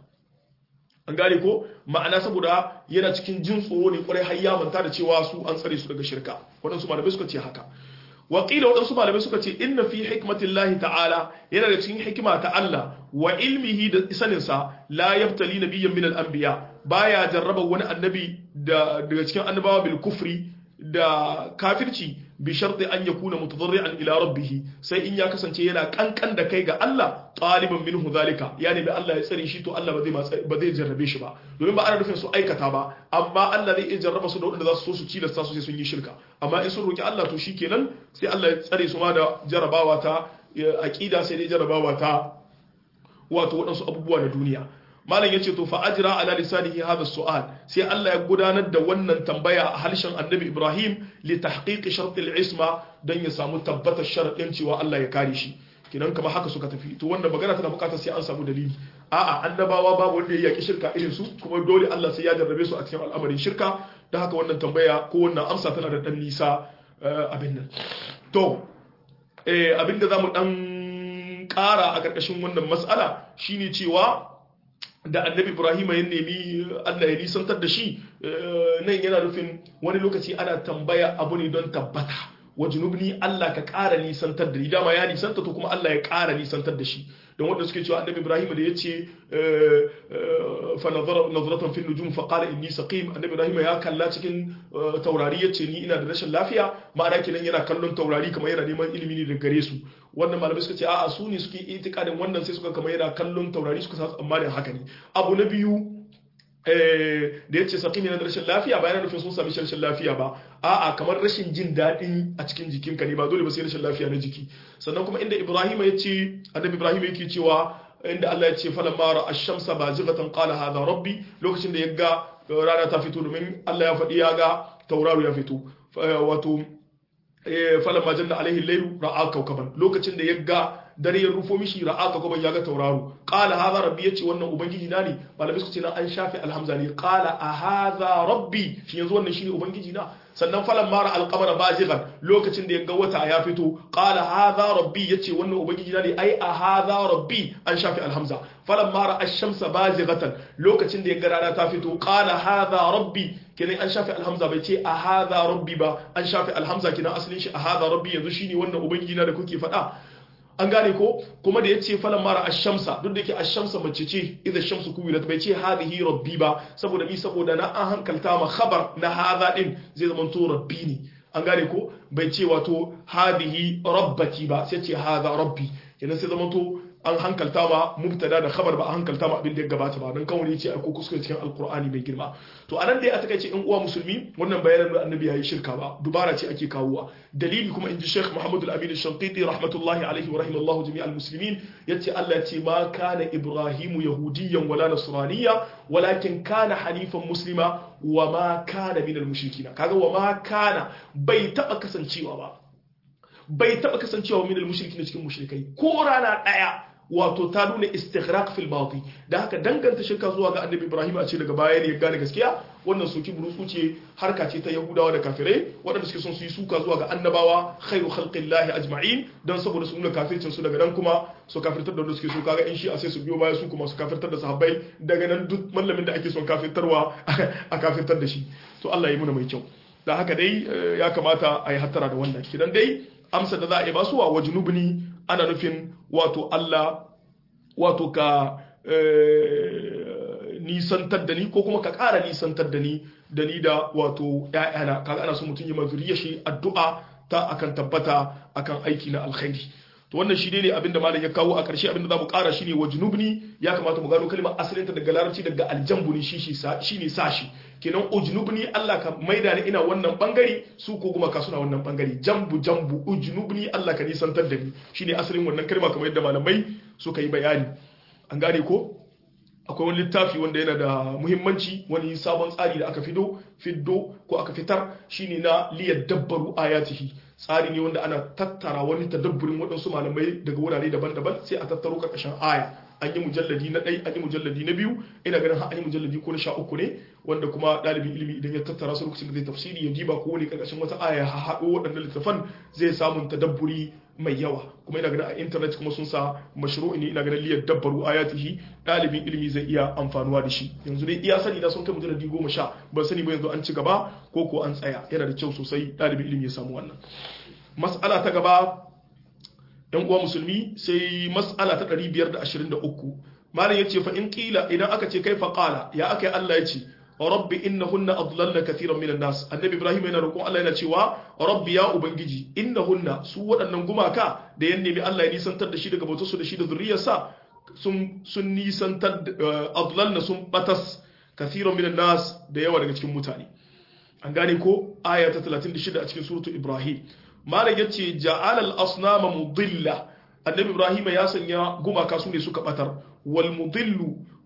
an gane ko ma'ana saboda yana cikin jin tsoro ne kwarai har ya manta da cewa su an tsare su daga shirka waɗansu malamai suka ce haka waƙila waɗansu malamai suka ce inna fi hikmatin lahi ta'ala yana da cikin hikima ta Allah wa ilmihi da saninsa la yaftali nabiyyan min al-anbiya baya jarraba wani annabi daga cikin annabawa bil kufri da kafirci bi sharti an yakuna mutadarri'an ila rabbih sai in ya kasance yana kankan da kai ga Allah taliban minhu zalika yani bi Allah ya tsare shi to Allah ba zai ba zai jarrabe shi ba domin ba ana nufin su aikata ba amma Allah zai iya jarraba su da wanda za su so su cilasta su sai sun yi shirka amma in sun roki Allah to shikenan sai Allah ya tsare su ma da jarrabawa ta aqida sai dai jarrabawa ta wato waɗansu abubuwa na duniya malam yace to fa ajra ala lisanihi hadha su'al sai Allah ya gudanar da wannan tambaya a harshen annabi Ibrahim li tahqiqi shart al-isma dan ya samu tabbatar sharadin cewa Allah ya kare shi kidan kamar haka suka tafi to wannan magana tana bukatar sai an samu dalili a'a annabawa babu wanda ya yaki shirka irin su kuma dole Allah sai ya jarrabe su a cikin al'amarin shirka dan haka wannan tambaya ko wannan amsa tana da dan nisa abin nan to eh abinda zamu dan kara a karkashin wannan mas'ala shine cewa da annabi ibrahim ya nemi allah ya nisantar da shi nan yana nufin wani lokaci ana tambaya abu ne don tabbata wa junubni allah ka ƙara nisantar da ni dama ya nisanta to kuma allah ya ƙara nisantar da shi don wanda suke cewa annabi ibrahim da ya ce fa nazaratan fil nujum fa qala inni saqim annabi ibrahim ya kalla cikin taurari ya ce ni ina da rashin lafiya ma'ana kenan yana kallon taurari kamar yana neman ilimi ne daga gare su wannan malamai suka ce a'a su ne suke itikadin wannan sai suka kamar yana kallon taurari suka sa tsammanin haka ne abu na biyu da ya ce saƙimi na rashin lafiya ba yana nufin sun sami rashin lafiya ba a'a kamar rashin jin daɗi a cikin jikinka ne ba dole ba sai rashin lafiya na jiki sannan kuma inda ibrahim ya ce annabi ibrahim yake cewa inda Allah ya ce falan mara ash-shamsa bazighatan qala hadha rabbi lokacin da ya ga rana ta fito domin Allah ya faɗi ya ga tauraro ya fito wato falan ma janna alaihi laylu ra'a kawkaban lokacin da ya ga dare ya rufo mishi ra'a kawkaban ya ga tauraro qala hadha rabbi yace wannan ubangiji na ne malamai suka ce na an shafe alhamza ne qala a hadha rabbi shi yanzu wannan shine ubangiji na sannan falan mara alqamara bazighan lokacin da ya ga wata ya fito qala hadha rabbi yace wannan ubangiji na ne ai a hadha rabbi an shafe alhamza falan mara ash-shamsa bazighatan lokacin da ya ga rana ta fito qala hadha rabbi kenan an shafe alhamza bai ce a hadha rabbi ba an shafe alhamza kenan asalin shi a hadha rabbi yanzu shine wannan ubangiji na da kuke faɗa an gane ko kuma da yace falan mara ash-shamsa duk da yake ash-shamsa mace ce idza shamsu kuwilat bai ce hadhihi rabbi ba saboda mi saboda na an hankalta ma khabar na hadha din zai zama to rabbi ne an gane ko bai ce wato hadhihi rabbati ba sai ce hadha rabbi kenan sai zama to an hankalta ma mubtada da khabar ba a hankalta ma abin da ya gabata ba dan kawai yace ko kuskure cikin alqur'ani mai girma to anan dai a takaice in uwa musulmi wannan bayanan da annabi yayi shirka ba dubara ce ake kawowa dalili kuma inji Sheikh Muhammad al-Amin al-Shanqiti rahmatullahi alaihi wa rahimallahu jami'al muslimin yace Allah yace ma kana Ibrahimu yahudiyyan wala nasraniyya walakin kana hanifan muslima wa ma kana minal mushrikina kaga wa ma kana bai taba kasancewa ba bai taba kasancewa minal mushrikin cikin mushrikai ko rana daya wato ta nuna istighraq fil madi da haka danganta shirka zuwa ga annabi ibrahim a ce daga baya ne ya gane gaskiya wannan soki burutsu ce harka ce ta yahudawa da kafirai waɗanda suke son su yi suka zuwa ga annabawa khairu khalqillahi ajma'in dan saboda su nuna kafircin su daga nan kuma su kafirtar da wanda suke so kaga in shi a sai su biyo baya su kuma su kafirtar da sahabbai daga nan duk mallamin da ake son kafirtarwa a kafirtar da shi to Allah ya muna mai kyau da haka dai ya kamata a yi hattara da wannan kidan dai amsa da za a yi basu wa wajnubni ana nufin wato Allah wato ka nisantar da ni ko kuma ka ƙara nisantar da ni da ni da wato ‘ya'yana kaga ana so mutum yi mazuriya shi addu'a ta akan tabbata akan aiki na alkhairi to wannan shi ne abinda malam ya kawo a ƙarshe abinda za mu ƙara shi ne wa junubni ya kamata mu gano kalmar asalinta daga larabci daga aljambu ne shi shi ne sashi kenan ujnubni Allah ka maida ni ina wannan bangare su ko kuma ka suna wannan bangare jambu jambu ujnubni Allah ka nisantar da ni shine asalin wannan kalma kamar yadda malamai suka yi bayani an gane ko akwai wani littafi wanda yana da muhimmanci wani sabon tsari da aka fido fiddo ko aka fitar shine na liyar dabbaru ayatihi tsari ne wanda ana tattara wani tadabburin waɗansu malamai daga wurare daban-daban sai a tattaro karkashin aya an yi mujalladi na ɗai an yi mujalladi na biyu ina ganin har an yi mujalladi ko na sha uku ne wanda kuma ɗalibin ilimi idan ya tattara su lokacin da zai tafsiri ya diba ko wani karkashin wata aya ya haɗo waɗannan littafan zai samun tadabburi mai yawa kuma ina ganin a intanet kuma sun sa mashru'i ne ina ganin liyar dabbaru ayatihi ɗalibin ilimi zai iya amfanuwa da shi yanzu dai iya sani na sun kai mujalladi goma sha ban sani ba yanzu an ci gaba ko ko an tsaya yana da kyau sosai ɗalibin ilimi ya samu wannan mas'ala ta gaba yan uwa musulmi sai mas'ala ta 523 malam yace fa in qila idan aka ce kai fa qala ya akai Allah yace rabbi innahunna adlalna kathiran minan nas annabi ibrahim yana roƙon Allah yana cewa rabbi ya ubangiji innahunna su waɗannan gumaka da yan nemi Allah ya nisantar da shi daga bautar su da shi da zuriyarsa sun sun nisantar adlalna sun batas kathiran minan nas da yawa daga cikin mutane an gane ko aya ta 36 a cikin suratu ibrahim malam yace ja'ala al-asnama mudilla annabi ibrahim ya sanya gumaka su ne suka batar wal mudillu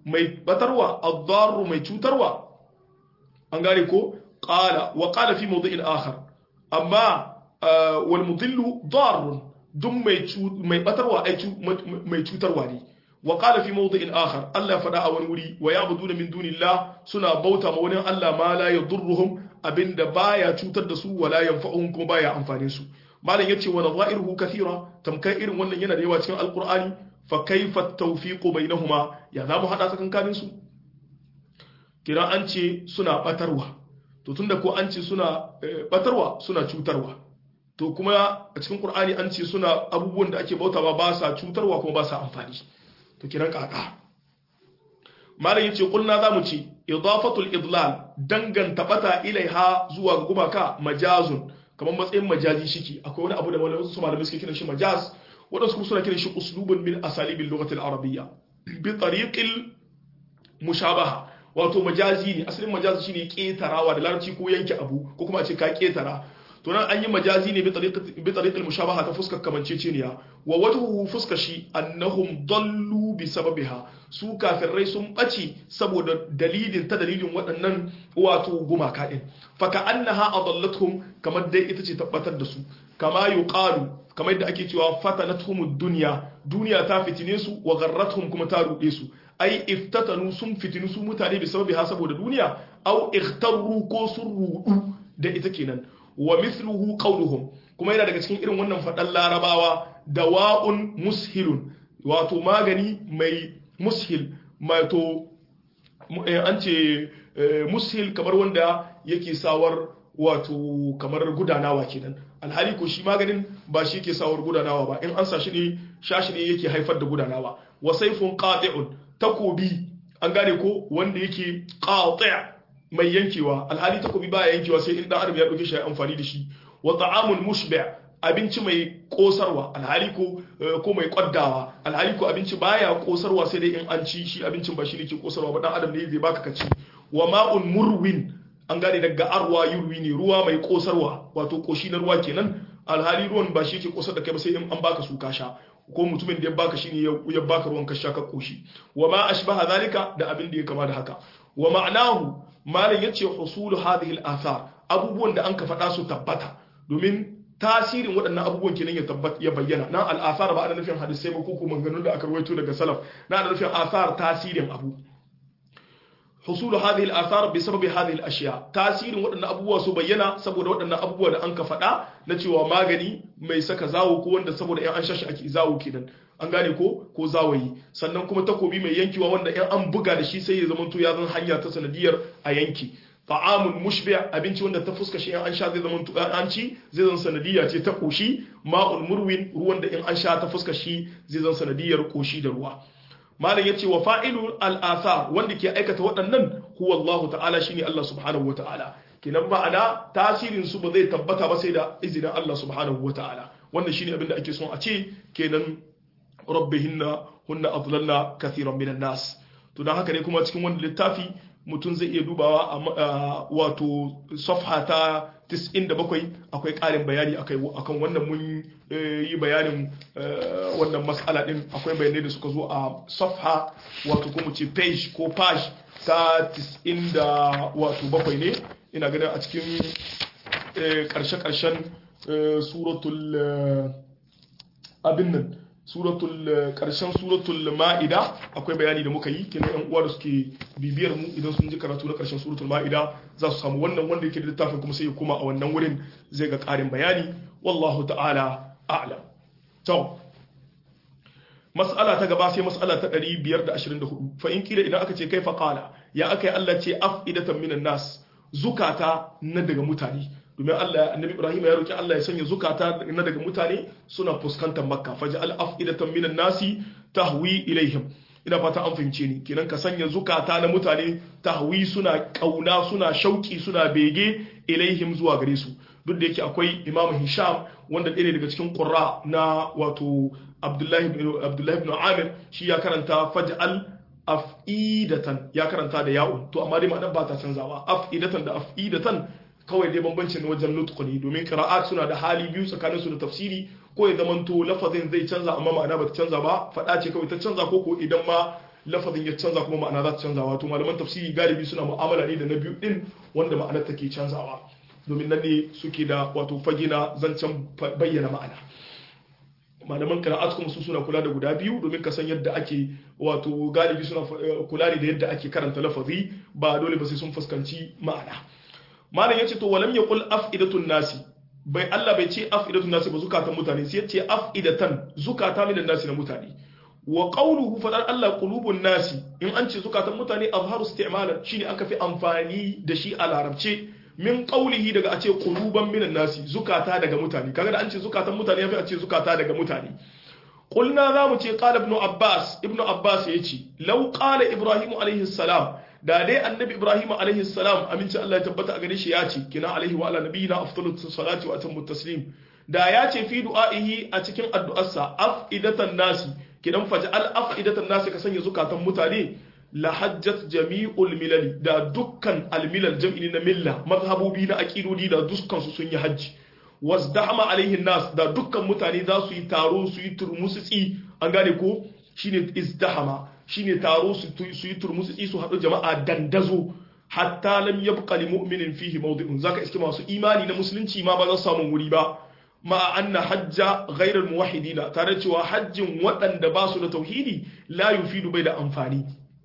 mai batarwa ad-darru mai cutarwa an gane ko qala wa qala fi mawdi'in akhar amma wal mudillu darrun dun mai mai batarwa ai mai cutarwa ne wa qala fi mawdi'in akhar Allah ya fada a wani wuri wa ya'buduna min dunillah suna bauta ma wani Allah ma la yadurruhum abinda baya cutar da su wala yanfa'uhum kuma baya amfanin su malam yace wa nadha'iruhu kathira tamkai irin wannan yana da yawa cikin alqur'ani fa kaifa at-tawfiqu bainahuma ya zamu hada tsakankanin su kira an ce suna batarwa to tunda ko an ce suna batarwa suna cutarwa to kuma a cikin qur'ani an ce suna abubuwan da ake bautawa ba sa cutarwa kuma ba sa amfani to kiran kaka malam yace kulna zamu ce idafatul idlal danganta bata ilaiha zuwa ga gumaka majazun kamar matsayin majazi shiki akwai wani abu da malamai su malamai suke kiran shi majaz wadansu kuma suna kiran shi uslubun min asalibil lughati al-arabiyya bi tariqil mushabaha wato majazi ne asalin majazi shine ketarawa da larabci ko yanke abu ko kuma a ce ka ketara to nan an yi majazi ne bi tariqil mushabaha ta fuskar kamanceceniya wa wajhuhu fuska shi annahum dallu bi sababiha su kafirai sun bace saboda dalilin ta dalilin waɗannan wato gumaka din fa ka annaha adallatuhum kamar dai ita ce tabbatar da su kama yuqalu kamar yadda ake cewa fatanatuhum dunya duniya ta fitine su wa gharratuhum kuma ta rude su ai iftatanu sun fitinu su mutane bi sababiha saboda duniya au ikhtaru ko sun rudu da ita kenan wa mithluhu qawluhum kuma yana daga cikin irin wannan fadan larabawa dawa'un mushilun wato magani mai mushil mato an ce mushil kamar wanda yake sawar wato kamar gudanawa kenan alhali ko shi maganin ba shi yake sawar gudanawa ba in an sa shi ne shashi ne yake haifar da gudanawa wa sayfun qati'un takobi an gane ko wanda yake qati' mai yankewa alhali takobi baya yankewa sai in dan adam ya dauke shi ya amfani da shi wa ta'amun mushbi' abinci mai kosarwa alhali ko ko mai kwaddawa alhali ko abinci baya kosarwa sai dai in an ci shi abincin ba shi ne ke kosarwa ba dan adam ne zai baka kaci wa ma'un murwin an gane daga arwa yurwi ne ruwa mai kosarwa wato koshi na ruwa kenan alhali ruwan ba shi ke kosar da kai ba sai in an baka su ka sha ko mutumin da ya baka shi ne ya baka ruwan ka sha ka koshi wa ma ashbaha zalika da abin da ya kama da haka wa ma'anahu malam yace husulu hadhihi al-athar abubuwan da an ka faɗa su tabbata domin tasirin waɗannan abubuwan kenan ya tabbata ya bayyana nan al-athar ba ana nufin hadisai ba ko kuma maganganun da aka rawaito daga salaf na ana nufin athar tasirin abu حصول هذه الآثار بسبب هذه الأشياء تأثير waɗannan abubuwa su bayyana saboda waɗannan abubuwa da an ka faɗa na cewa magani mai saka zawo ko wanda saboda in an shashi ake zawo kenan an gane ko ko zawayi sannan kuma takobi mai yankewa wanda in an buga da shi sai ya zama to ya zan hanya ta sanadiyar a yanki ta'amun mushbi abinci wanda ta fuska shi in an sha zai zama to an ci zai zan sanadiyya ce ta koshi ma'un murwin ruwan da in an sha ta fuska shi zai zan sanadiyar koshi da ruwa malam yace wa fa'ilu al-athar wanda ke aikata waɗannan huwa Allah ta'ala shine Allah subhanahu wa ta'ala kenan ma'ana tasirin su ba zai tabbata ba sai da izinin Allah subhanahu wa ta'ala wannan shine abin da ake son a ce kenan rabbihinna hunna adlalna kathiran minan nas to dan haka ne kuma cikin wannan littafi mutum zai iya dubawa a wato safha ta 97 akwai ƙarin bayani akan wannan mun yi bayanin wannan matsala din akwai bayanai da suka zo a safha wato kuma ce page ko page ta 97 ne ina ganin a cikin ƙarshe-ƙarshen suratul abin nan suratul karshen suratul ma'ida akwai bayani da muka yi kenan yan uwa da suke bibiyar mu idan sun ji karatu na karshen suratul ma'ida za su samu wannan wanda yake da littafin kuma sai ya koma a wannan wurin zai ga karin bayani wallahu ta'ala a'lam to mas'ala ta gaba sai mas'ala ta 524 fa in kila idan aka ce kai fa qala ya akai Allah ce afidatan minan nas zukata na daga mutane domin Allah annabi Ibrahim ya roki Allah ya sanya zukata na daga mutane suna fuskantar Makka faj'al af'idatan minan nasi tahwi ilaihim ina fata an fahimce ni kenan ka sanya zukata na mutane tahwi suna kauna suna shauki suna bege ilaihim zuwa gare su duk da yake akwai Imam Hisham wanda ɗaya daga cikin qurra na wato Abdullahi ibn Abdullahi ibn Amir shi ya karanta faj'al af'idatan ya karanta da ya'un to amma dai ma'anar ba ta canzawa af'idatan da af'idatan kawai dai bambancin wajen nutqu ne domin qira'at suna da hali biyu tsakanin su da tafsiri ko ya zamanto lafazin zai canza amma ma'ana ba ta canza ba fada ce kawai ta canza ko ko idan ma lafazin ya canza kuma ma'ana za ta canza wato malaman tafsiri galibi suna mu'amala ne da na biyu din wanda ma'anar take canzawa domin nan ne suke da wato fagina zancen bayyana ma'ana malaman qira'at kuma su suna kula da guda biyu domin ka san yadda ake wato galibi suna kula da yadda ake karanta lafazi ba dole ba sai sun fuskanci ma'ana malam yace to walam yaqul afidatun nasi bai Allah bai ce afidatun nasi ba zukatan mutane sai yace afidatan zukata minan nasi na mutane wa qawluhu fadar Allah qulubun nasi in an ce zukatan mutane azharu isti'malan shine aka fi amfani da shi a larabce min qawlihi daga a ce quluban minan nasi zukata daga mutane kaga da an ce zukatan mutane yafi a ce zukata daga mutane qulna zamu ce qala ibn abbas ibn abbas yace law qala ibrahim alaihi salam da dai annabi ibrahim alaihi salam aminci Allah ya tabbata a gare shi ya ce kina alaihi wa ala nabiyina afdalus salati wa atammu taslim da ya ce fi du'aihi a cikin addu'arsa afidatan nasi kidan faj'al afidatan nasi ka sanya zukatan mutane la hajjat jami'ul milali da dukkan almilal jam'i na milla mazhabobi na aqidodi da dukkan su sun yi hajji wasdahama alaihi nas da dukkan mutane za su yi taro su yi turmusitsi an gane ko shine izdahama shine taro su yi turmusitsi su haɗu jama'a dandazo hatta lam yabqa li mu'minin fihi mawdi'un zaka iske masu imani na musulunci ma ba za su samu wuri ba ma anna hajja ghairal muwahhidina tare cewa hajjin waɗanda ba su da tauhidi la yufidu bai da amfani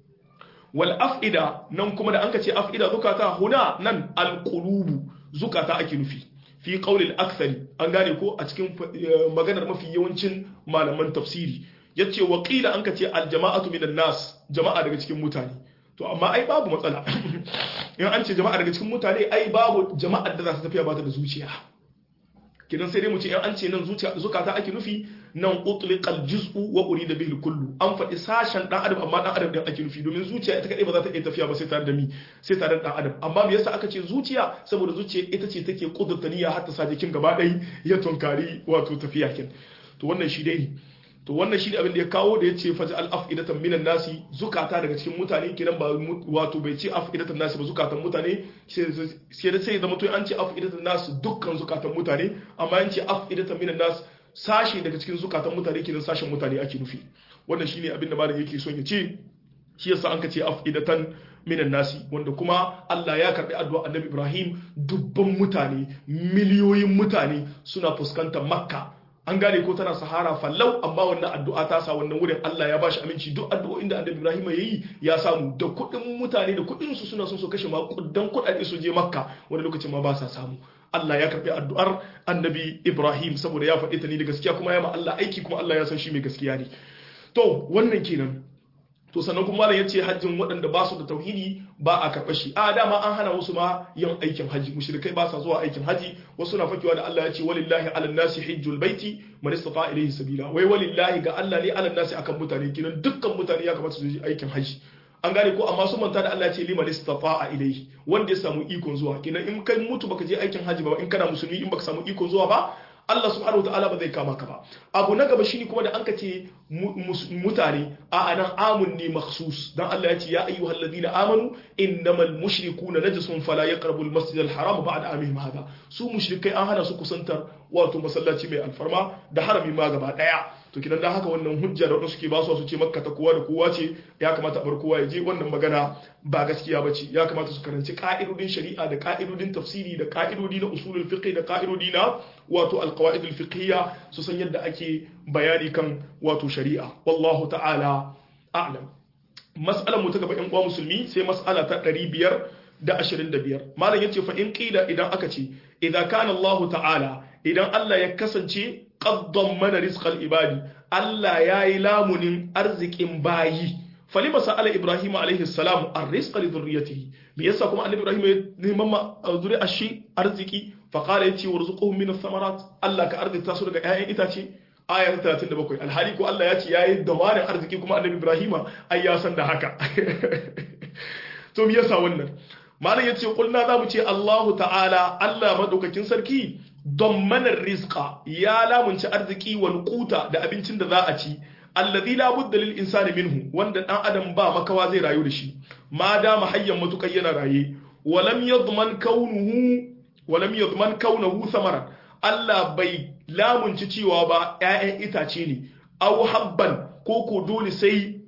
wal af'ida nan kuma da anka ce af'ida zukata huna nan al qulubu zukata ake nufi fi qawlil akthari an gane ko a cikin maganar mafi yawancin malaman tafsiri yace wa qila anka ce al jama'atu minan nas jama'a daga cikin mutane to amma ai babu matsala in an ce jama'a daga cikin mutane ai babu jama'ar da za ta tafiya ba ta da zuciya kidan sai dai mu ce in an ce nan zuciya zukata ake nufi nan utliqal juz'u wa urida bihi kullu an faɗi sashen dan adam amma dan adam din ake nufi domin zuciya ita kadai ba za ta iya tafiya ba sai tare da mi sai tare da dan adam amma me yasa aka ce zuciya saboda zuciya ita ce take kudurta niyya har ta sa jikin gaba ɗaya ya tunkari wato tafiya kin to wannan shi dai to wannan shi ne abin da ya kawo da ya ce faji al'afidatan minan nasi zukata daga cikin mutane kiran ba wato bai ce afidatan nasi ba zukatan mutane sai da sai zama to an ce afidatan nasi dukkan zukatan mutane amma an ce afidatan minan nasi sashe daga cikin zukatan mutane kiran sashen mutane ake nufi wannan shine abin da malam yake son ya ce shi yasa an ka ce afidatan minan nasi wanda kuma Allah ya karbi addu'a Annabi Ibrahim dubban mutane miliyoyin mutane suna fuskantar Makka an gane ko tana sahara fallau amma wannan addu'a ta sa wannan wurin Allah ya bashi aminci duk addu'o'in da Annabi Ibrahim ya yi ya samu da kuɗin mutane da kuɗin su suna son su kashe makudan kuɗaɗe su je Makka wani lokacin ma ba sa samu Allah ya karbi addu'ar Annabi Ibrahim saboda ya faɗi ta ni da gaskiya kuma ya ma Allah aiki kuma Allah ya san shi mai gaskiya ne to wannan kenan to sannan kuma malam yace hajjin waɗanda ba su da tauhidi ba a karɓa shi a dama an hana wasu ma yin aikin haji mushrikai ba sa zuwa aikin haji wasu na fakewa da Allah ya ce walillahi ala nasi hajjul baiti man istata ilayhi sabila wai walillahi ga Allah ne ala nasi akan mutane kinan dukkan mutane ya kamata su yi aikin haji an gane ko amma sun manta da Allah ya ce liman istata ilayhi wanda ya samu ikon zuwa kinan in kai mutu baka je aikin haji ba in kana musulmi in baka samu ikon zuwa ba Allah subhanahu wa ta'ala ba zai kama ka ba abu na gaba shine kuma da an ce mutane a anan amun ne makhsus dan Allah ya ce ya ayyuhal ladina amanu innamal mushrikuna najasun fala yaqrabul masjidal haram ba'da amihim hada su mushrikai an hana su kusantar wato masallaci mai alfarma da harami ma gaba daya to kidan dan haka wannan hujja da wadansu ke ba su su ce makka ta kowa da kowa ce ya kamata a bar kowa ya je wannan magana ba gaskiya ba ce ya kamata su karanci ka'idodin shari'a da ka'idodin tafsiri da ka'idodi na usulul fiqh da ka'idodi na wato alqawaid alfiqhiyya su san yadda ake bayani kan wato shari'a wallahu ta'ala a'lam mas'alar mu ta gaba yan uwa musulmi sai mas'ala ta 525 malam yace fa in qila idan aka ce idan kana Allah ta'ala idan Allah ya kasance qaddan mana rizqal ibadi Allah yayi lamunin arzikin bayi falima sa'ala ibrahim alaihi salam ar-rizqa li dhurriyyatihi me yasa kuma annabi ibrahim ya neman ma zuri'a shi arziki fa qala yati warzuquhum min ath-thamarat Allah ka arzikta su daga ƴaƴan itace aya ta 37 alhali ko Allah ya ce yayi dawarin arziki kuma annabi ibrahim ai ya san da haka to me yasa wannan malam yace kulna zamu ce Allahu ta'ala Allah madaukakin sarki don manar rizqa ya lamunci arziki wal quta da abincin da za a ci alladhi la budda lil insani minhu wanda dan adam ba makawa zai rayu da shi ma da mahayyan matukai yana raye walam yadman kaunuhu walam yadman kaunuhu samaran Allah bai lamunci cewa ba ƴaƴan itace ne aw habban ko ko dole sai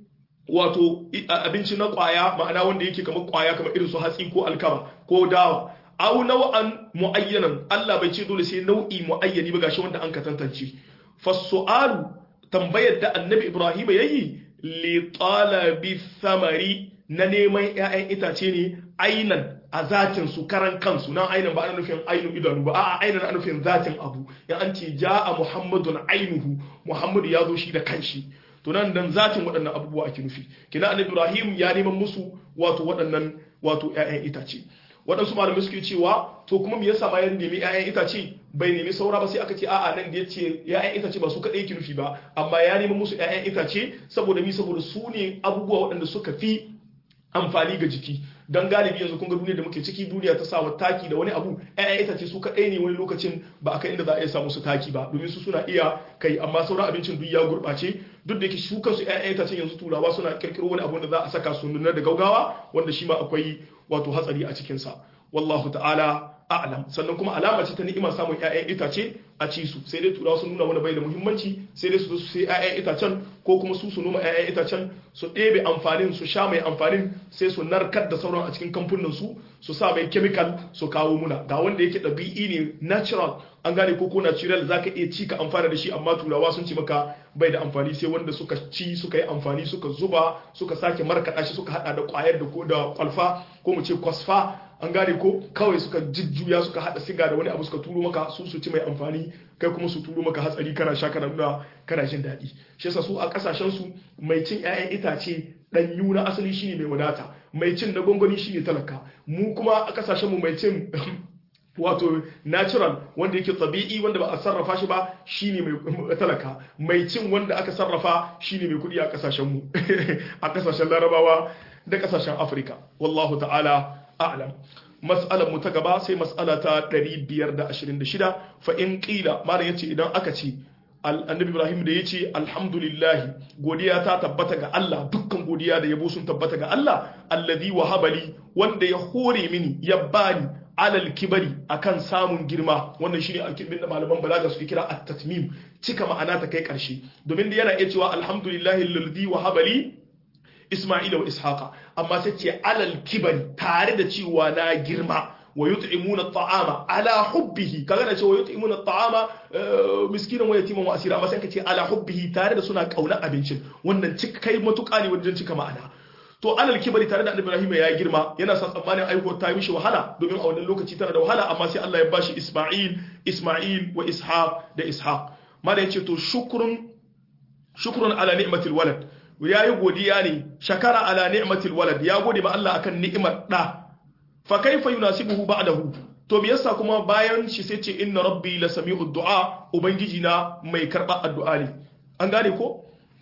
wato abinci na kwaya ma'ana wanda yake kamar kwaya kamar irin su hatsi ko alkama ko dawa aw nau'an muayyanan Allah bai ce dole sai nau'i muayyani ba gashi wanda an ka tantance fasu'alu tambayar da annabi Ibrahim yayi li talabi thamari na neman ƴaƴan itace ne ainan a zatin su karan kansu nan ainan ba ana nufin ainu idanu ba a'a ainan ana nufin zatin abu ya an ce ja'a muhammadun ainuhu muhammadu ya zo shi da kanshi to nan dan zatin waɗannan abubuwa ake nufi kina annabi Ibrahim ya neman musu wato waɗannan wato ƴaƴan itace waɗansu malamai suke cewa to kuma me yasa ma ya nemi ƴaƴan itace bai nemi saura ba sai aka ce a'a nan da yace ƴaƴan itace ba su kaɗai yake nufi ba amma ya nemi musu ƴaƴan itace saboda mi saboda su ne abubuwa waɗanda suka fi amfani ga jiki don galibi yanzu kun ga duniya da muke ciki duniya ta sa taki da wani abu ƴaƴan itace su kaɗai ne wani lokacin ba a kai inda za a iya samu su taki ba domin su suna iya kai amma sauran abincin duk ya gurɓace duk da yake su kansu ƴaƴan itacen yanzu turawa suna kirkiro wani abu da za a saka su nuna da gaugawa wanda shi ma akwai wato hatsari a cikinsa wallahu ta'ala a'lam sannan kuma alama ce ta ni'imar samun ƴaƴan itace a ci su sai dai turawa sun nuna mana bai da muhimmanci sai dai su zo su sai ƴaƴan itacen ko kuma su su noma ƴaƴan itacen su ɗebe amfanin su sha mai amfanin sai su narkar da sauran a cikin kamfunan su su sa mai chemical su kawo muna ga wanda yake ɗabi'i ne natural an gane ko ko natural zaka iya ci ka amfana da shi amma turawa sun ci maka bai da amfani sai wanda suka ci suka yi amfani suka zuba suka sake markaɗa shi suka hada da kwayar da ko da kwalfa ko mu ce kwasfa an gane ko kawai suka jujjuya suka hada siga da wani abu suka turo maka su su ci mai amfani kai kuma su turo maka hatsari kana sha kana nuna kana jin daɗi shi yasa su a kasashen su mai cin ƴaƴan itace ɗanyu na asali shine mai wadata mai cin na gwangwani shine talaka mu kuma a kasashen mu mai cin wato natural wanda yake tabi'i wanda ba a sarrafa shi ba shine mai talaka mai cin wanda aka sarrafa shine mai kudi a kasashen mu a kasashen larabawa da kasashen afirka wallahu ta'ala a'lam mas'alar mu ta gaba sai mas'ala ta 526 fa in qila mara yace idan aka ce annabi ibrahim da yace alhamdulillah godiya ta tabbata ga Allah dukkan godiya da yabo sun tabbata ga Allah alladhi wahabali wanda ya hore mini ya bani alal kibari akan samun girma wannan shine alkibin da malaman balaga suke kira at-tatmim cika ma'ana ta kai karshe domin da yana iya cewa alhamdulillahi alladhi wahaba li isma'ila wa ishaqa amma sai ce alal kibari tare da cewa na girma wa yut'imuna at'ama ala hubbihi kaga da cewa yut'imuna at'ama miskinan wa yatiman wa asira amma sai ka ce ala hubbihi tare da suna kauna abincin wannan cika kai matuƙa ne wajen cika ma'ana to alal kibari tare da annabi Ibrahim ya girma yana sa tsammanin aiko ta yi mishi wahala domin a wannan lokaci tana da wahala amma sai Allah ya bashi Isma'il Isma'il wa Ishaq da Ishaq mala yace to shukrun shukrun ala ni'matil walad yayi godiya ne shakara ala ni'matil walad ya gode ma Allah akan ni'imar da fa kaifa yunasibuhu ba'dahu to me yasa kuma bayan shi sai ce inna rabbi la sami'ud du'a ubangiji na mai karba addu'a ne an gane ko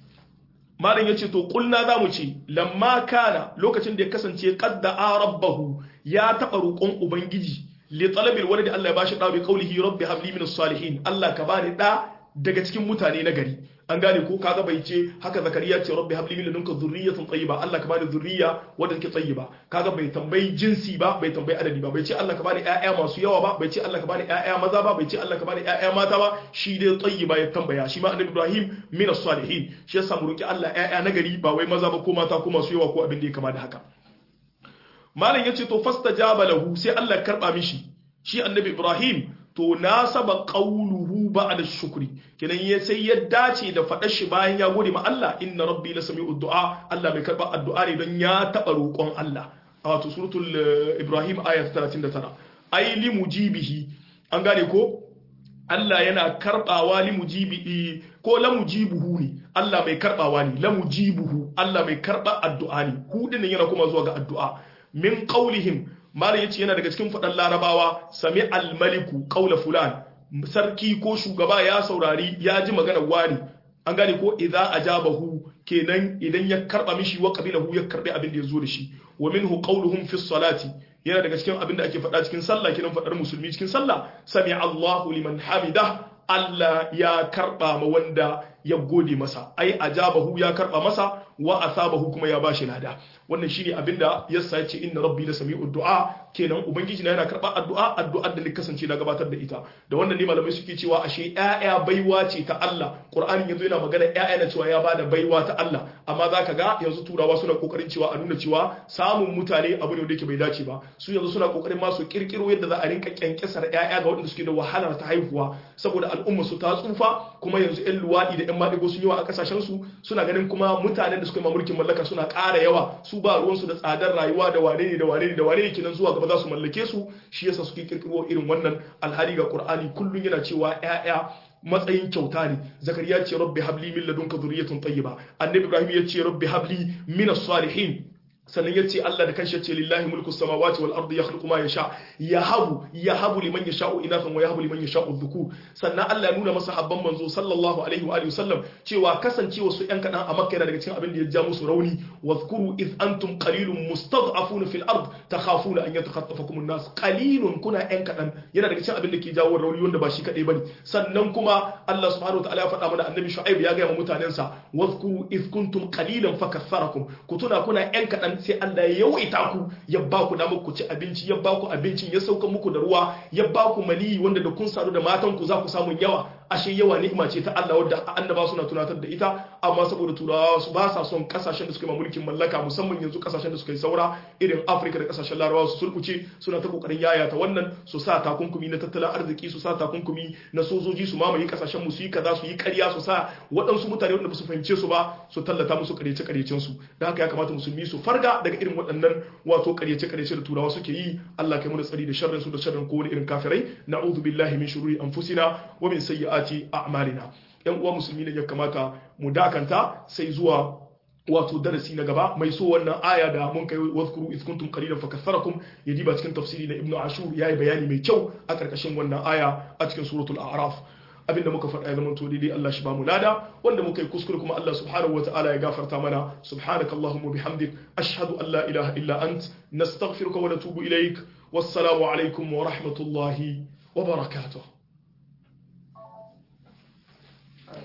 malam yace to kulna zamu ce lamma kana lokacin da ya kasance qadda rabbahu ya taba roƙon ubangiji li talabil waladi Allah ya bashi da bi qawlihi rabbi habli minas salihin Allah ka bani da daga cikin mutane na gari an gane ko kaga bai ce haka zakariya ce rabbi habli min ladunka dhurriyatan tayyiba Allah ka bani dhurriya wadda take tayyiba kaga bai tambayi jinsi ba bai tambayi adadi ba bai ce Allah ka bani ƴaƴa masu yawa ba bai ce Allah ka bani ƴaƴa maza ba bai ce Allah ka bani ƴaƴa mata ba shi dai tayyiba ya tambaya shi ma annabi Ibrahim min as-salihin shi yasa mu roki Allah ƴaƴa na gari ba wai maza ba ko mata ko masu yawa ko abin da ya kama da haka malam yace to fastajaba lahu sai Allah karba mishi shi annabi Ibrahim to nasaba qawluhu ba'da shukri kenan ya sai ya dace da fadar shi bayan ya gode ma Allah inna rabbi la sami'ud du'a Allah mai karba addu'a ne don ya taba roƙon Allah a wato suratul Ibrahim ayat 39 ai li mujibihi an gane ko Allah yana karbawa li mujibi ko la mujibuhu ne Allah mai karbawa ne la mujibuhu Allah mai karba addu'a ne hu din yana kuma zuwa ga addu'a min qaulihim malam yace yana daga cikin fadan larabawa sami almaliku qaula fulan sarki ko shugaba ya saurari ya ji magana wani an gane ko idza ajabahu kenan idan ya karba mishi wa qabilahu ya karbi abin da yazo da shi wa minhu qawluhum fi salati yana daga cikin abin da ake faɗa cikin sallah kenan faɗar musulmi cikin sallah sami Allahu liman hamida Allah ya karba ma wanda ya gode masa ai ajabahu ya karba masa wa asabahu kuma ya bashi lada wannan shine abinda yasa ya ce inna rabbi la sami'ud du'a kenan ubangiji na yana karɓar addu'a addu'ar da ni kasance na gabatar da ita da wannan ne malamai suke cewa ashe ƴaƴa baiwa ce ta Allah Qur'ani yanzu yana magana ƴaƴa na cewa ya bada baiwa ta Allah amma zaka ga yanzu turawa suna kokarin cewa a nuna cewa samun mutane abu ne wanda yake bai dace ba su yanzu suna kokarin ma su kirkiro yadda za a rinka kyankyasar ƴaƴa ga waɗanda suke da wahalar ta haihuwa saboda al'umma su ta tsufa kuma yanzu ƴan luwaɗi da ƴan maɗigo sun yawa a ƙasashen su suna ganin kuma mutanen da suka yi mulkin mallaka suna ƙara yawa su ba ruwansu da tsadar rayuwa da wane ne da wane ne da wane ne kenan zuwa gaba za su mallake su shi yasa suke kirkiro irin wannan alhali ga Qur'ani kullun yana cewa ƴaƴa matsayin kyauta ne zakariya ce rabbi habli min ladunka dhurriyatan tayyiba annabi ibrahim ya ce rabbi habli min as-salihin sannan yace Allah da kanshi yace lillahi mulku samawati wal ardi yakhluqu ma yasha yahabu yahabu liman yasha'u inathan wa yahabu liman yasha'u dhukur sannan Allah ya nuna masa habban manzo sallallahu alaihi wa alihi wasallam cewa kasancewa su yan kadan a Makka yana daga cikin abin da ya ja musu rauni wadhkuru id antum qalilun mustad'afuna fil ard takhafuna an yatakhatafakum an-nas qalilun kuna yan kadan yana daga cikin abin da ke jawo rauni wanda ba shi kadai bane sannan kuma Allah subhanahu wa ta'ala ya faɗa mana annabi Shu'aib ya ga mutanensa wadhkuru id kuntum qalilan fakaththarakum ku tuna kuna yan kadan sai Allah ya yawaita ku ya ba ku damar ku ci abinci ya ba ku abincin ya sauka muku da ruwa ya ba ku mali wanda da kun sadu da matan ku za ku samu yawa ashe yawa ni'ima ce ta Allah wadda annaba suna tunatar da ita amma saboda turawa su ba sa son kasashen da suka yi mulkin mallaka musamman yanzu kasashen da suka yi saura irin Afirka da kasashen Larabawa su sulkuce suna ta kokarin yayata wannan su sa takunkumi na tattalin arziki su sa takunkumi na sojoji su mamaye kasashen mu su yi kaza su yi ƙarya su sa waɗansu mutane wanda ba su fahimce su ba su tallata musu ƙaryace ƙaryacen su da haka ya kamata musulmi su farga daga irin waɗannan wato ƙaryace ƙaryace da turawa suke yi Allah kai mu da tsari da sharrin su da sharrin kowane irin kafirai na'udhu billahi min shururi anfusina wa min sayyiati a'malina yan uwa musulmi ne ya kamata mu dakanta sai zuwa wato darasi na gaba mai so wannan aya da mun kai wazkuru iz kuntum qalilan fakatharakum ya diba cikin tafsiri na ibnu ashur yayi bayani mai kyau a karkashin wannan aya a cikin suratul a'raf abinda muka faɗa ya zama to daidai Allah shi ba mu lada wanda muka yi kuskure kuma Allah subhanahu wataala ya gafarta mana subhanakallahumma bihamdik ashhadu an la ilaha illa ant nastaghfiruka wa natubu ilaik wassalamu alaikum wa rahmatullahi wa barakatuh